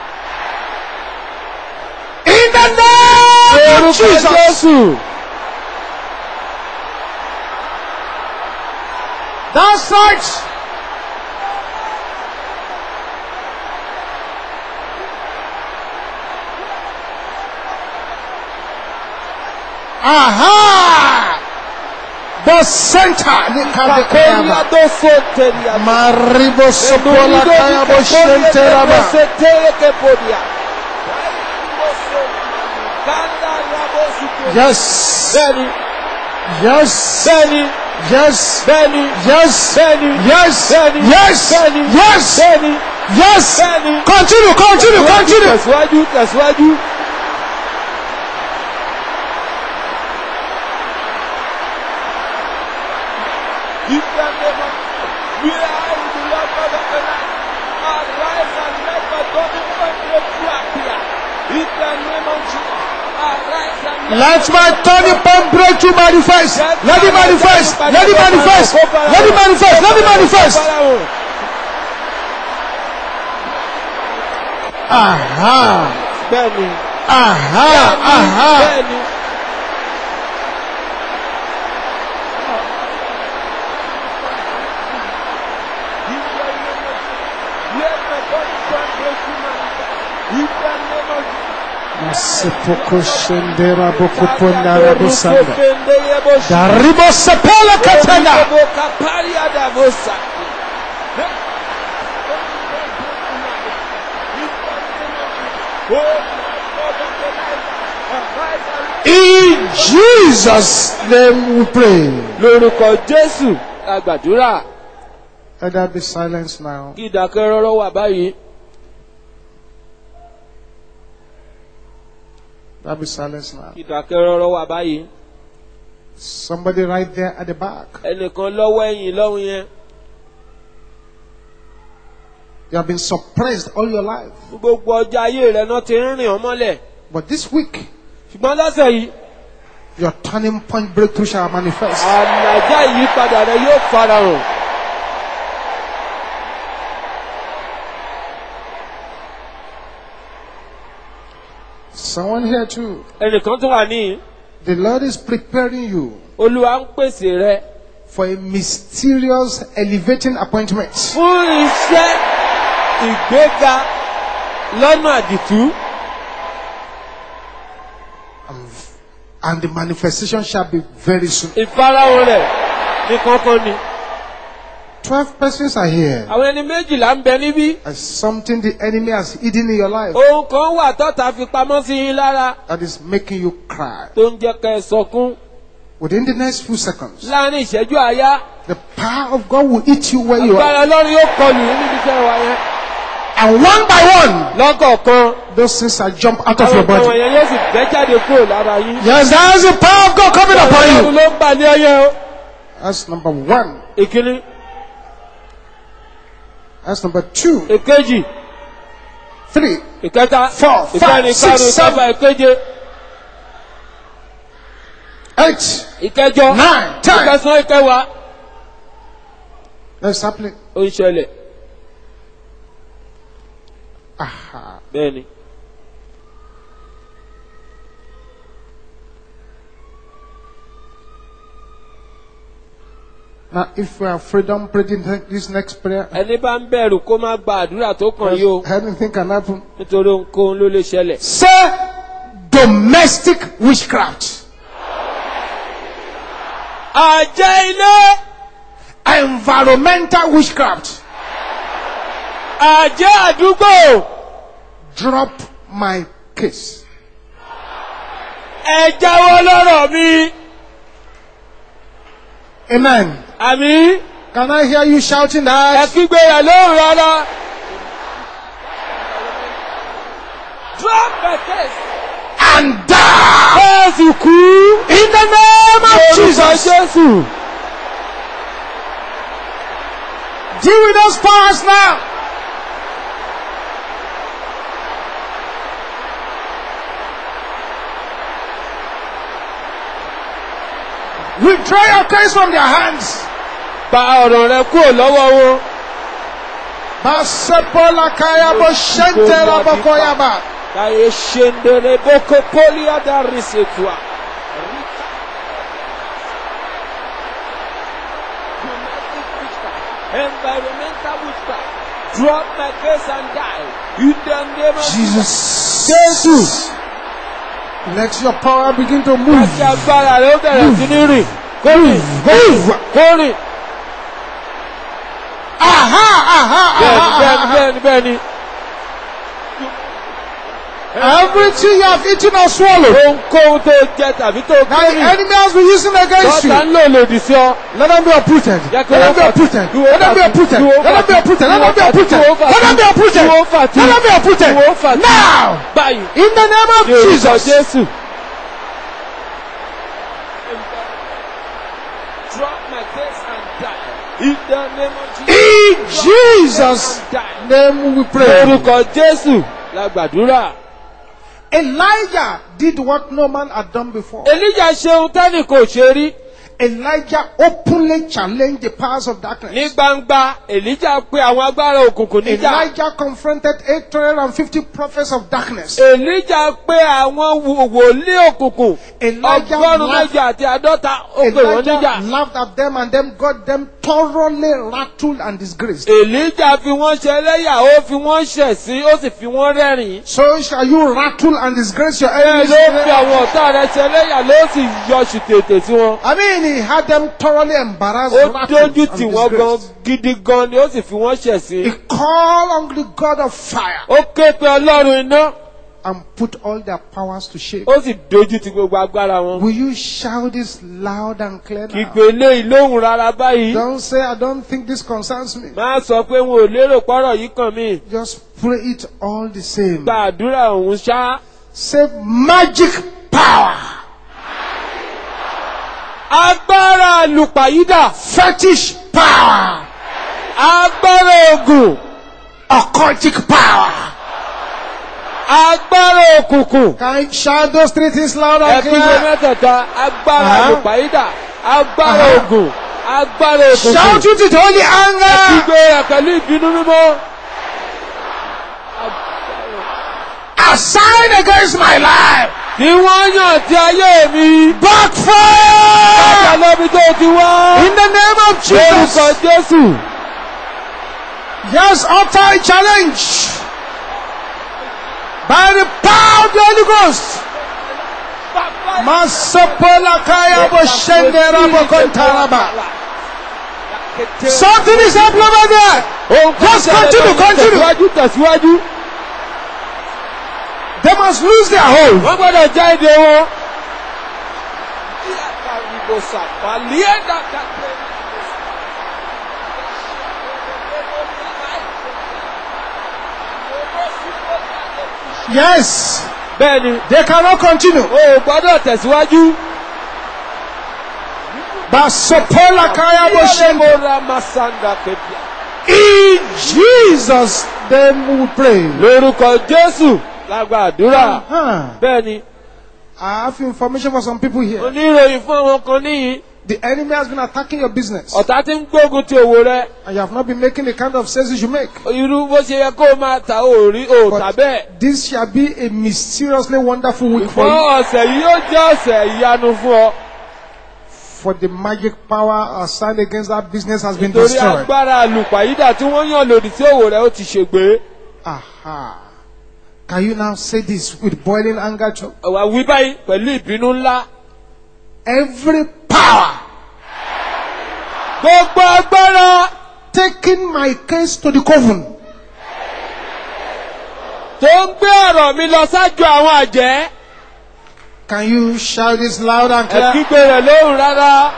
In the name of Orúkọ Jesus. Jésù. That's right. Aha! The center. Kakoria do soteria. Maribo sopola kaya bo shenteraba. Yes. Bẹ́ẹ̀ni, Yes. bẹ́ẹ̀ni, Yes. bẹ́ẹ̀ni, Yes. bẹ́ẹ̀ni, Yes. bẹ́ẹ̀ni, Yes. bẹ́ẹ̀ni, Yes. bẹ́ẹ̀ni, Yes. bẹ́ẹ̀ni. Continue, continue, continue. Tẹ̀síwájú, tẹ̀síwájú. We are in the Lord God of the night. Arise and let the golden point breakthrough appear. In the name of Jesus. Arise and Let my turning point breakthrough manifest. Let it manifest. Let it manifest. Let it manifest. Let it manifest. Aha. Bẹ́ẹ̀ni, Aha. Aha. bẹ́ẹ̀ni. Let the golden point breakthrough manifest. In the name of Masipoko shendera bokuponda rabusanda. Jesus. Daribo sepela katana. In Jesus' name we pray. lórúkọ jésù la gbàdúrà Let there be silence now. kí ìdákẹ́rọ́rọ́ wà báyìí Let there be silence now. kí ìdákẹ́rọ́rọ́ wà báyìí Somebody right there at the back. ẹnìkan lọ́wọ́ ẹ̀yìn lọ́hùn yẹn You have been suppressed all your life. gbogbo ọjọ́ ayé rẹ̀ náà ti ń rìn ọ́ mọ́lẹ̀ But this week, ṣùgbọ́n lọ́sẹ̀ yìí your turning point breakthrough shall manifest. àlàjá ìyípadà rẹ̀ yóò farahàn Someone here too. ẹnìkan tó wà níyìn The Lord is preparing you olúwa ń pèsè rẹ for a mysterious elevating appointment. fún iṣẹ́ ìgbéga lọ́nà àdìtú And the manifestation shall be very soon. ìfarahàn rẹ̀ ní kankan ni. Twelve persons are here. àwọn ẹni méjìlá ń bẹ níbí As something the enemy has hidden in your life ohun kan wà tọ́ta fi pamọ́ sí yín lára that is making you cry. tó ń jẹ́ kẹ́ ẹ sọkún Within the next few seconds, láàrin ìṣẹ́jú àáyá the power of God will hit you where you agbára are. ọlọ́run yóò kọlù yín níbi iṣẹ́ wa yẹn. And one by one, lọ́kọ̀ọ̀kan those things shall jump out of àwọn your nǹkan body. wọ̀nyẹn yóò sì bẹ́ jáde kúrò lára yín. Yes, there is the power of God coming upon ọlọ́run you. ló ń bà ní ọyẹ́ o. That's number one. ìkíní That's number two. ìkejì Three. ìkẹta Four, five, ìkẹrin six, ìkarùn seven. ìkẹfà ìkeje Eight. ìkẹjọ Nine. Ten. ìkẹsàn ìkẹwàá That's happening. ó ń ṣẹlẹ̀ Aha. bẹ́ẹ̀ ni. Now, if we are freedom praying this next prayer, ẹni bá ń bẹ̀rù kó má gba àdúrà tó kàn yìí o anything can happen. nítorí ohunkóhun ló lè ṣẹlẹ̀. Say domestic witchcraft. àjẹ́ ilé Environmental witchcraft. àjẹ́ àdúgbò Drop my case. ẹ jáwọ́ lọ́rọ̀ mi Amen. àmì Can I hear you shouting ẹ that? kígbe rẹ̀ lóhùn rárá. drop the case. And die Jésù kú. in the name of Orúkọ Jesus. Jésù. Deal with those powers now. Withdraw your case from their hands. Gba ọ̀rọ̀ rẹ kúrò lọ́wọ́ wọn. Basepola kayabo shentera bokoyaba. Kàyé ṣendere boko poli adari setua. environmental witchcraft. Drop my case and die. In the name of Jesus. Jesus. Let your power begin to move. Láti agbára rẹ̀ ó bẹ̀rẹ̀ sí ní rìn. Kó rìn. Move. Kó rìn. Aha, aha, Bẹ́ẹ̀ni aha, bẹ́ẹ̀ni aha. bẹ́ẹ̀ni bẹ́ẹ̀ni. Everything you have eaten or swallowed, Ohunkóhun tó jẹ tàbí tó that the kéré. enemy has been using against Lọ́tà you, ń lò lòdì sí ọ. let them be uprooted. Jẹ́ Let kí them be wọ́n uprooted. fà- Let them be uprooted. kí wọ́n Let them be fà- uprooted. Let kí them be wọ́n uprooted. fà- kí wọ́n fà- Let them be uprooted. kí wọ́n fà- Let them be uprooted. kí wọ́n fà- Now, Báyìí. in the name of Ní orúkọ Jesus. Jésù. Drop my case and die. In the name of Jesus. In Jesus' name we pray. Orúkọ Jésù la gbàdúrà. Elijah did what no man had done before. Elijah ṣe ohun tẹ́nì kò ṣe rí. Elijah openly challenged the powers of Ní darkness. gbangba, Elijah pe àwọn agbára òkùnkùn níjà. Elijah confronted 850 prophets of darkness. Elijah pe àwọn wò- wòlíì òkùnkùn. Elijah Ọgọ́rùn-ún laughed- méjì àti àádọ́ta ó pè wọ́n níjà. Elijah laughed at them and then got them thoroughly rattled and disgraced. Elijah fi wọ́n ṣe ẹlẹ́yà, ó fi wọ́n ṣẹ̀sín, ó sì fi wọ́n rẹ́rìn-ín. So shall you rattle and disgrace your Bẹ́ẹ̀ enemies. ló fi àwọn ọ̀tá rẹ̀ ṣe ẹlẹ́yà ló sì yọ ṣùtètè sí wọn. I mean, he had them thoroughly embarrassed, Ó rattled, dójú and tì wọ́n gan disgraced. gidi gan ni ó sì fi wọ́n ṣẹ̀sín. He called on the God of fire Ó ké pe Ọlọ́run iná, and put all their powers to shame. ó sì dójú ti gbogbo agbára wọn. Will you shout this loud and clear now? Kígbe eléyìí lóhùn rárá báyìí. Don't say, I don't think this concerns me. Má sọ pé wọn ò lérò pọ́rọ̀ yìí kàn mí. Just pray it all the same. Gba àdúrà òun ṣá. Say magic power, Agbára àlùpàyídà. fetish power, Agbára ògùn. occultic power. Agbára òkùnkùn. Can you shout those three things loud and Ẹ̀kígbe clear? mẹ́tẹ̀ẹ̀ta. Agbára Uh-huh. àlùpàyídà. Agbára Uh-huh. ògùn. Agbára òkùnkùn. Shout it with holy anger. Kígbe rẹ̀ pẹ̀lú ìbínú mímọ́. Assign against my life. Tí wọ́n yàn tí ayé mi. Backfire. Bàbá lóbi tó ti wá. In the name of Lórúkọ Jesus. Jésù. Yes, utter a challenge. By the power of the Holy Ghost. Masopola kaya bo shendera bo kontaraba. Something is happening over there. Just continue, continue. Tẹ̀síwájú tẹ̀síwájú. They must lose their hold. Wọ́n gbọ́dọ̀ já èdè wọn. Yes, Bẹ́ẹ̀ni, they cannot continue. o ò gbọ́dọ̀ tẹ̀síwájú. Basopola kaya bo shendera. Ìyá Masanda Kebia. In Jesus' name we pray. Lórúkọ Jésù lágbà àdúrà. Huh. Bẹ́ẹ̀ni, I have information for some people here. oníròyìn fún àwọn kan níyìn. The enemy has been attacking your business, Ọ̀tá ti ń gbógun ti òwò rẹ̀. and you have not been making the kind of sales you make. Irú bó ṣe yẹ kó o máa ta òrí òòtà bẹ́ẹ̀. This shall be a mysteriously wonderful week for Fún you. ọ̀sẹ̀ yìí yóò jẹ́ ọ̀sẹ̀ ìyanu fún ọ. For the magic power assigned against that business has been Torí destroyed. agbára àlùpàyídà tí wọ́n yàn lòdì sí òwò rẹ̀ ó ti ṣègbè. Aha. Can you now say this with boiling anger? Church? Ọ̀wà wí báyìí pẹ̀lú ìbínú ńlá. Every power Gbogbo agbára taking my case to the coven, tó ń gbé ọ̀rọ̀ mi lọ sájò àwọn àjẹ́. can you shout this loud and clear? Ẹ̀kígbe rẹ̀ lóhùn rárá.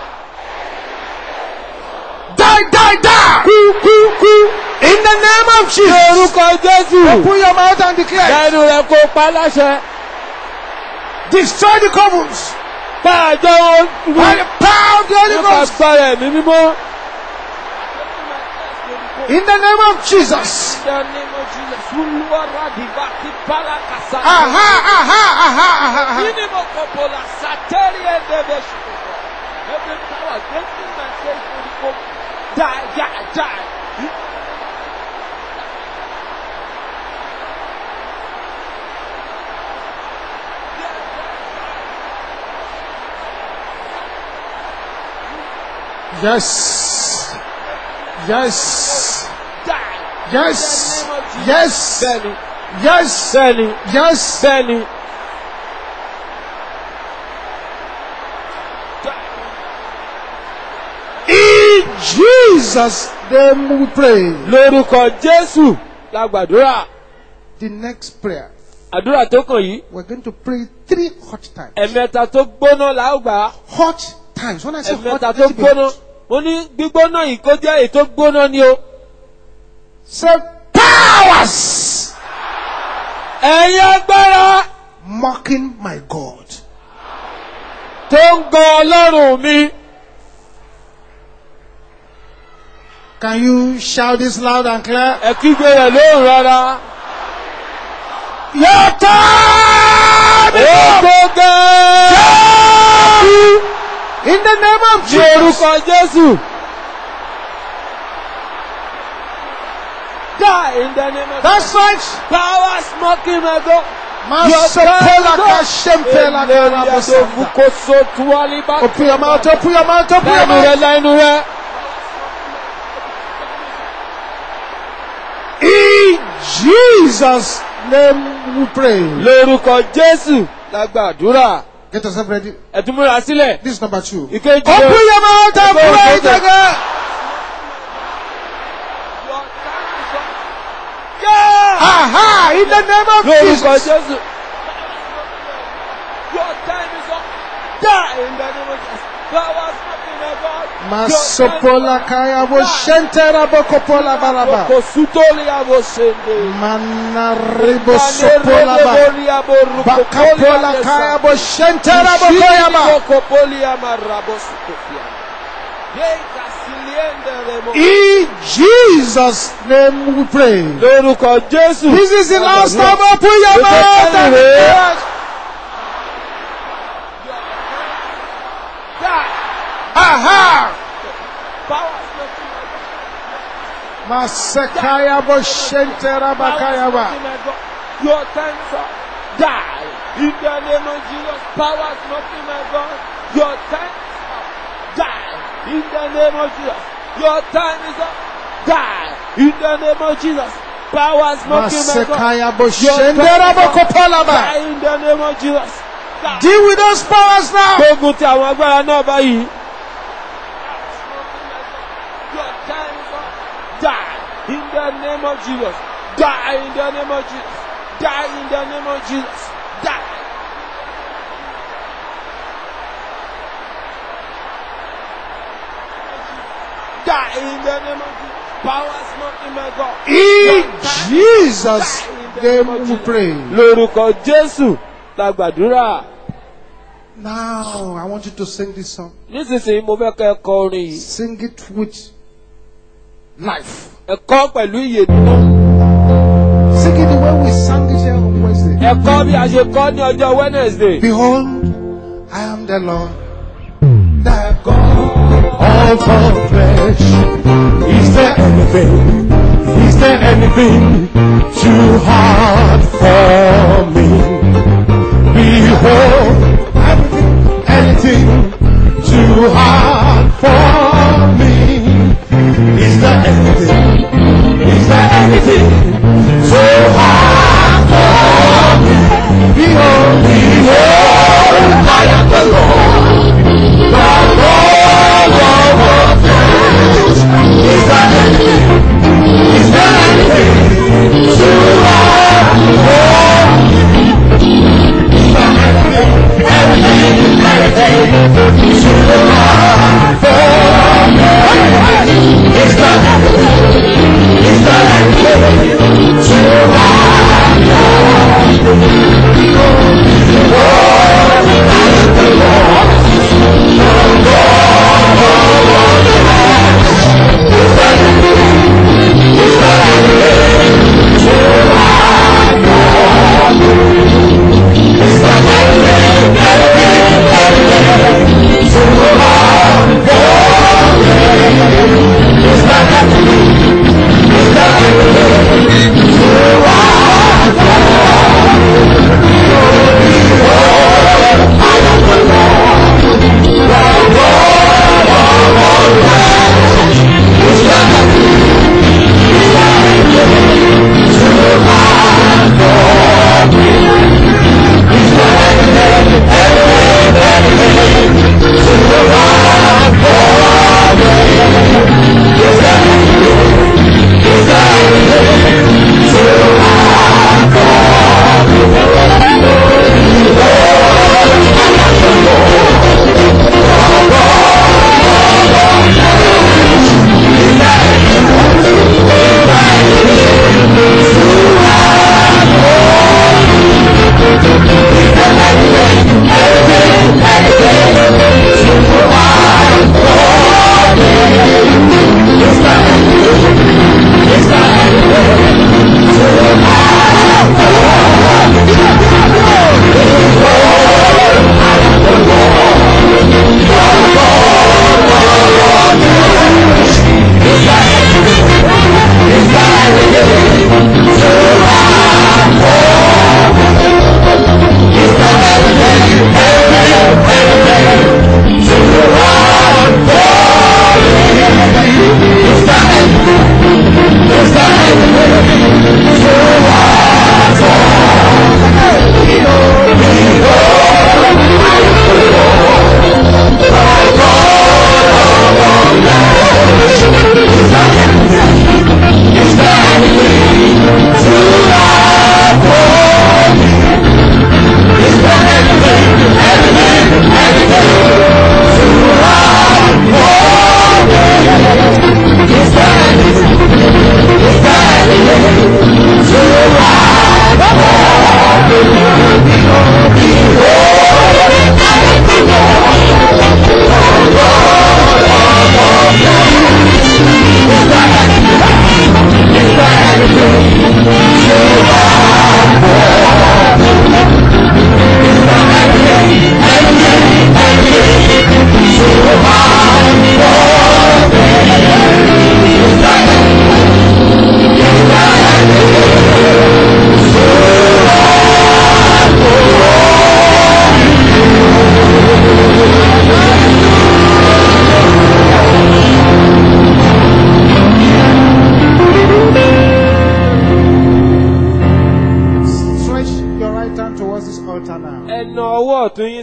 Die, die, die! Kú, kú, kú! In the name of Ní Jesus! orúkọ Jésù. Open your mouth and declare. Lẹ́nu rẹ̀ kó pa láṣẹ. Destroy the covens Pa àjọ wọn. by the power of the Holy Nípa Ghost. agbára ẹ̀mí mímọ́. In the name of Jesus. Aha, aha, aha, aha, aha. Every power against my faith will go die, die, die. Yes. Yes. Die. Yes. In the name of Jesus. Yes. Bẹ́ẹ̀ni. Yes. Bẹ́ẹ̀ni. Yes. Bẹ́ẹ̀ni. In Jesus' name we pray. Lórúkọ Jésù la gbàdúrà. The next prayer, Àdúrà tó kàn yìí. we're going to pray three hot times. Ẹ̀mẹ́ta tó gbóná la ó gbà á. Hot times. When I say hot, Ẹ̀mẹ́ta let tó it be gbóná. hot. Mo ní gbígbóná yìí kó jẹ́ èyí tó gbóná ni o. Say powers Ẹ̀yin agbára mocking my God. tó ń gan Ọlọ́run mi. Can you shout this loud and clear? Ẹ kígbe rẹ̀ lóhùn rárá. Your time is Ó up. tó gẹ́. In the name of Ní Jesus. orúkọ Jésù. Die in the name of That's right. Power smoking my God. Masopola kashempela karabasanta. Open Open your mouth, open your mouth, open your Lẹ́nu rẹ̀ mouth. lẹ́nu rẹ̀. In Jesus' name we pray. Lórúkọ Jésù la gbàdúrà. Get yourself ready. Ẹ̀tún múra sílẹ̀. This is number two. Ìkejì Open your mouth and Open pray your it mouth. again. Aha! In the name of Lórúkọ Jesus. Jésù. Your time is up. Die in the name of Jesus. Power smoking my God. Masopola kaya bo shentera bokopola baraba. Kosutoli abosende. Manaribo sopola ba. Bakapola kaya bo shentera bokoya ba. In Jesus' name we pray. Lórúkọ Jésù. This is the last time. Open your mouth and pray. Aha! Masekaya bo shentera bakaya ba. Your time is up. Die. In the name of Jesus. Power is not in my God. Your time is up. Die. In the name of Jesus. Your time is up. Die. In the name of Jesus. Power is not in my God. Masekaya bo shentera bokopola ba. Die in the name of Jesus. Die. Deal with those powers now. Gbógun ti àwọn agbára náà báyìí. Your time is up. Die in the name of Jesus. Die in the name of Jesus. Die in the name of Jesus. Die. Die in the name of Jesus. Power is not in my God. In Jesus' name we pray. Lórúkọ Jésù la gbàdúrà. Now, I want you to sing this song. Nísinsìnyí mo fẹ́ kẹ́ ẹ kọ orin yìí. Sing it with life. Ẹ kọ́ pẹ̀lú ìyè nínú. Sing it the way we sang it here on Wednesday. Ẹ kọ́ bí a ṣe kọ́ ní ọjọ́ Wednesday. Behold, I am the Lord, the God all for flesh. Is there anything, is there anything too hard for me? Behold, everything, anything too hard for me. Is there anything, is there anything too hard for me? Behold, behold, I am the Lord, the Lord of all flesh. Is there anything, is there anything too hard for me? Is there anything, anything, anything too hard for me? Is there anything, is there anything too hard for me? Behold, I am the Lord, the Lord of all flesh. Is there anything, is there anything too hard for me? Is there anything, anything, anything too hard for me? Is there anything, is there anything too hard for me? Behold, I am the Lord.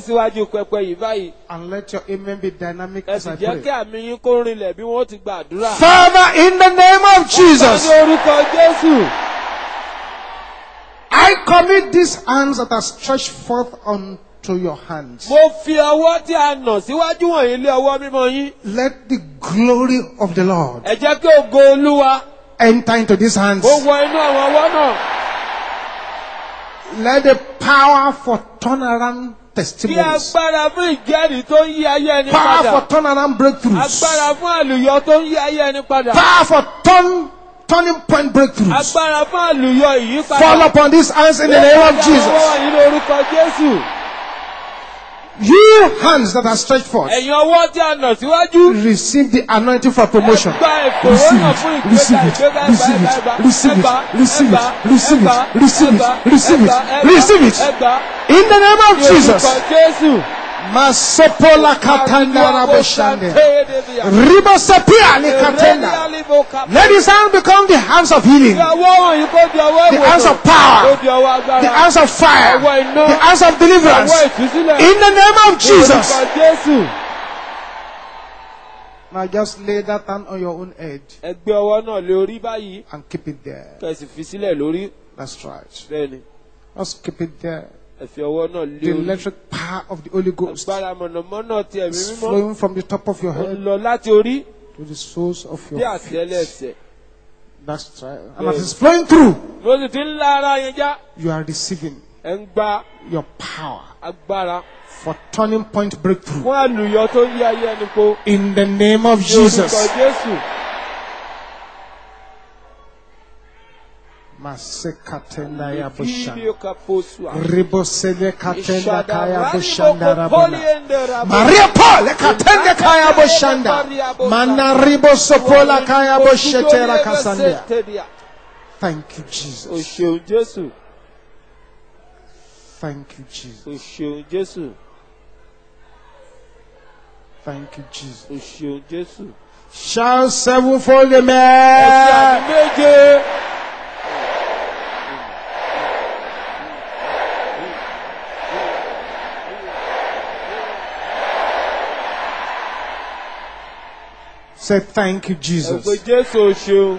síwájú pẹpẹ yìí báyìí And let your amen be dynamic ẹ as sì I jẹ́ kí pray. àmì yín kó rinlẹ̀ bí wọ́n ti gbàdúrà. Father, in the name of Jesus, ní orúkọ jésù I commit these hands that are stretched forth unto your hands. mo fi ọwọ́ tí a nà síwájú wọ̀nyí lé ọwọ́ mímọ́ yín. Let the glory of the Lord ẹ jẹ́ kí ògo olúwa enter into these hands. kó wọ inú àwọn ọwọ́ náà. Let the power for turnaround kí testimonies, agbára fún ìjẹ́rìí tó ń yí ayé ẹni power padà. for turnaround breakthroughs, agbára fún àlùyọ tó ń yí ayé ẹni padà. power for turn, turning point breakthroughs agbára fún àlùyọ ìyípadà. fall upon these hands in the name of Ọwọ́ Jesus. yìí lórúkọ Jésù. You hands that are stretched forth, Ẹ̀yin ọwọ́ tí a nà síwájú. receive the anointing for promotion. Gba Receive ìfòró náà fún it, ìgbéga receive it, ìgbéga receive ẹgbà it, ẹgbà receive it, ẹgbà receive it, ẹgbà receive it, ẹgbà receive it, ẹgbà receive it, ẹgbà receive it. ẹgbà In the name of ní Jesus. orúkọ Jésù. Masopola katanda raboshande. Ribosapia ni katenda. Let his hand become the hands of healing, Fi ọwọ́ wọ̀nyí kó di ọwọ́ the hands ìwòsàn. of power, Kó di ọwọ́ agbára. the hands of fire, Ọwọ́ iná. the hands of deliverance. Ọwọ́ ìtúsílẹ̀. In the name of Ní Jesus. orúkọ Jésù. Now just lay that hand on your own head Ẹ gbé ọwọ́ náà lé orí báyìí. and keep it there. Kẹ̀sì fi sílẹ̀ lórí. That's right. Bẹ́ẹ̀ni, Just keep it there. ẹ fi ọwọ́ náà lé The orí. electric power of the Holy Ghost Agbára mọ̀nàmọ́ná ti ẹ̀mí is mímọ́. flowing from the top of your Ó ń head lọ láti orí to the soles of dé your feet. àtẹ́lẹsẹ̀. That's right. And as it's flowing through, Mo sì ti ń la ara yẹn já. you are receiving Ẹ ń gba your power agbára for turning point breakthrough. fún àlùyọ tó ń yí ayé ẹni po. In the name of Ní orúkọ Jesus. Jésù. Masekatenda ya bushanda. Fídíò kaposua. Ribosele katenda kaya Ìṣàdá bushanda ránìbó kọ́lí rabona. ẹ̀ndẹ̀ rabona. Maria Paul katende kaya bushanda. Mana ribosopola kaya bushetera kasandia. Thank you, O Jesus. ṣeun Jésù. Thank you, Jesus. O ṣeun Jésù. Thank you, Jesus. O ṣeun Jésù. Shout sevenfold Ẹ̀sìn amen. àmì méje. Say thank you, Ẹ̀pẹ́ Jesus. Jésù o ṣeun.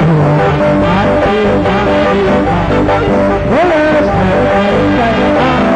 Thank you.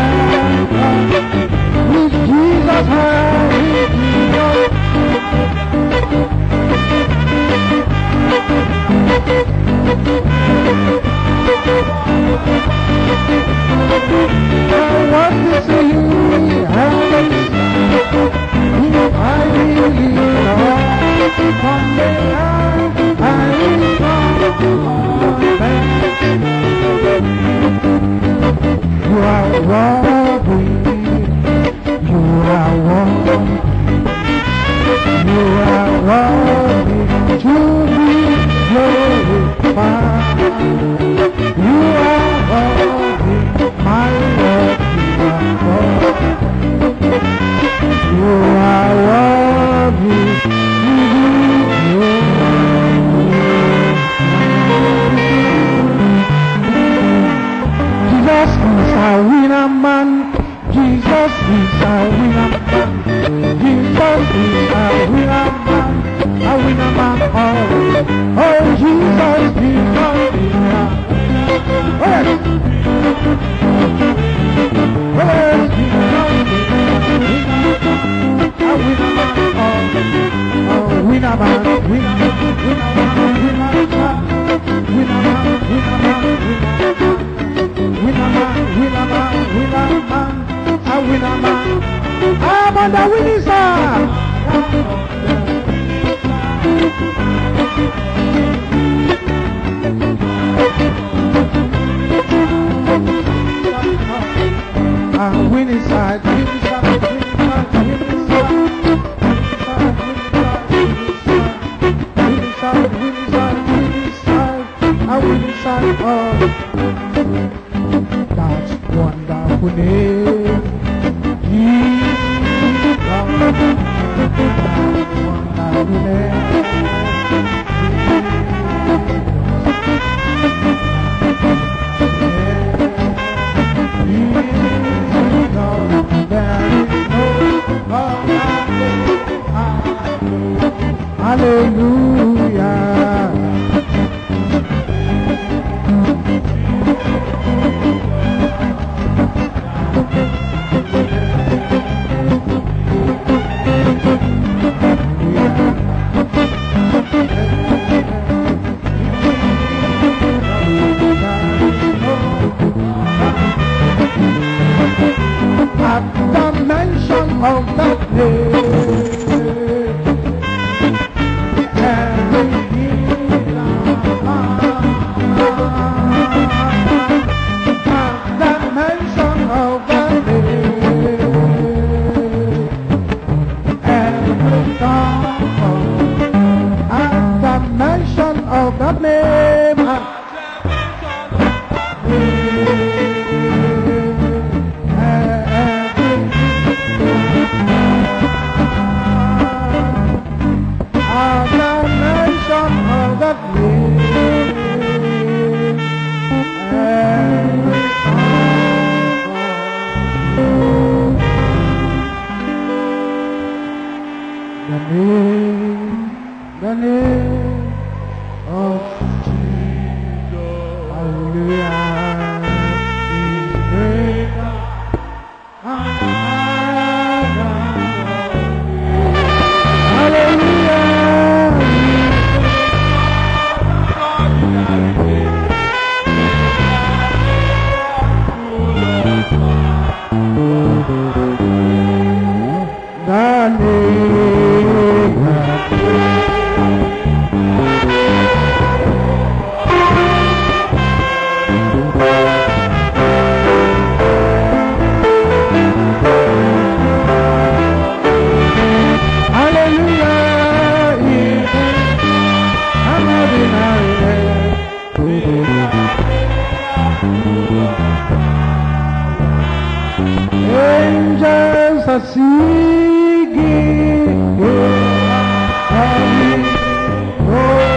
With Jesus high, with Jesus I want to see you heavens. I believe Lord, from the earth I will come back. You are worthy. You are worthy. You are worthy to be glorified. You are worthy, my Lord. You are worthy. You are worthy to be glorified. Jesus is a winner man. Jesus is a winner man. Jesus is a winner man. A winner man. Oh, oh Jesus is a winner. Oh, yes. Oh, yes. Jesus is a winner man. Oh, winner man. Winner man. Winner man. Winner man. Winner man. Winner man. Winner man. Winner man, winner man, winner man, a winner man. I'm on the winning side. I'm winning side, winning side, winning side, winning side. Winning side, winning side, winning side, a winning side, oh. That wonderful name, Jesus. That wonderful name. Jesus, there is no other name. Hallelujah. At the mention of that name, every knee At the mention of that name, every tongue at the mention of that name. At the mention of that name, every tongue the name, the name of Jesus. Hallelujah. is greater and higher. Angels are singing, holy, holy.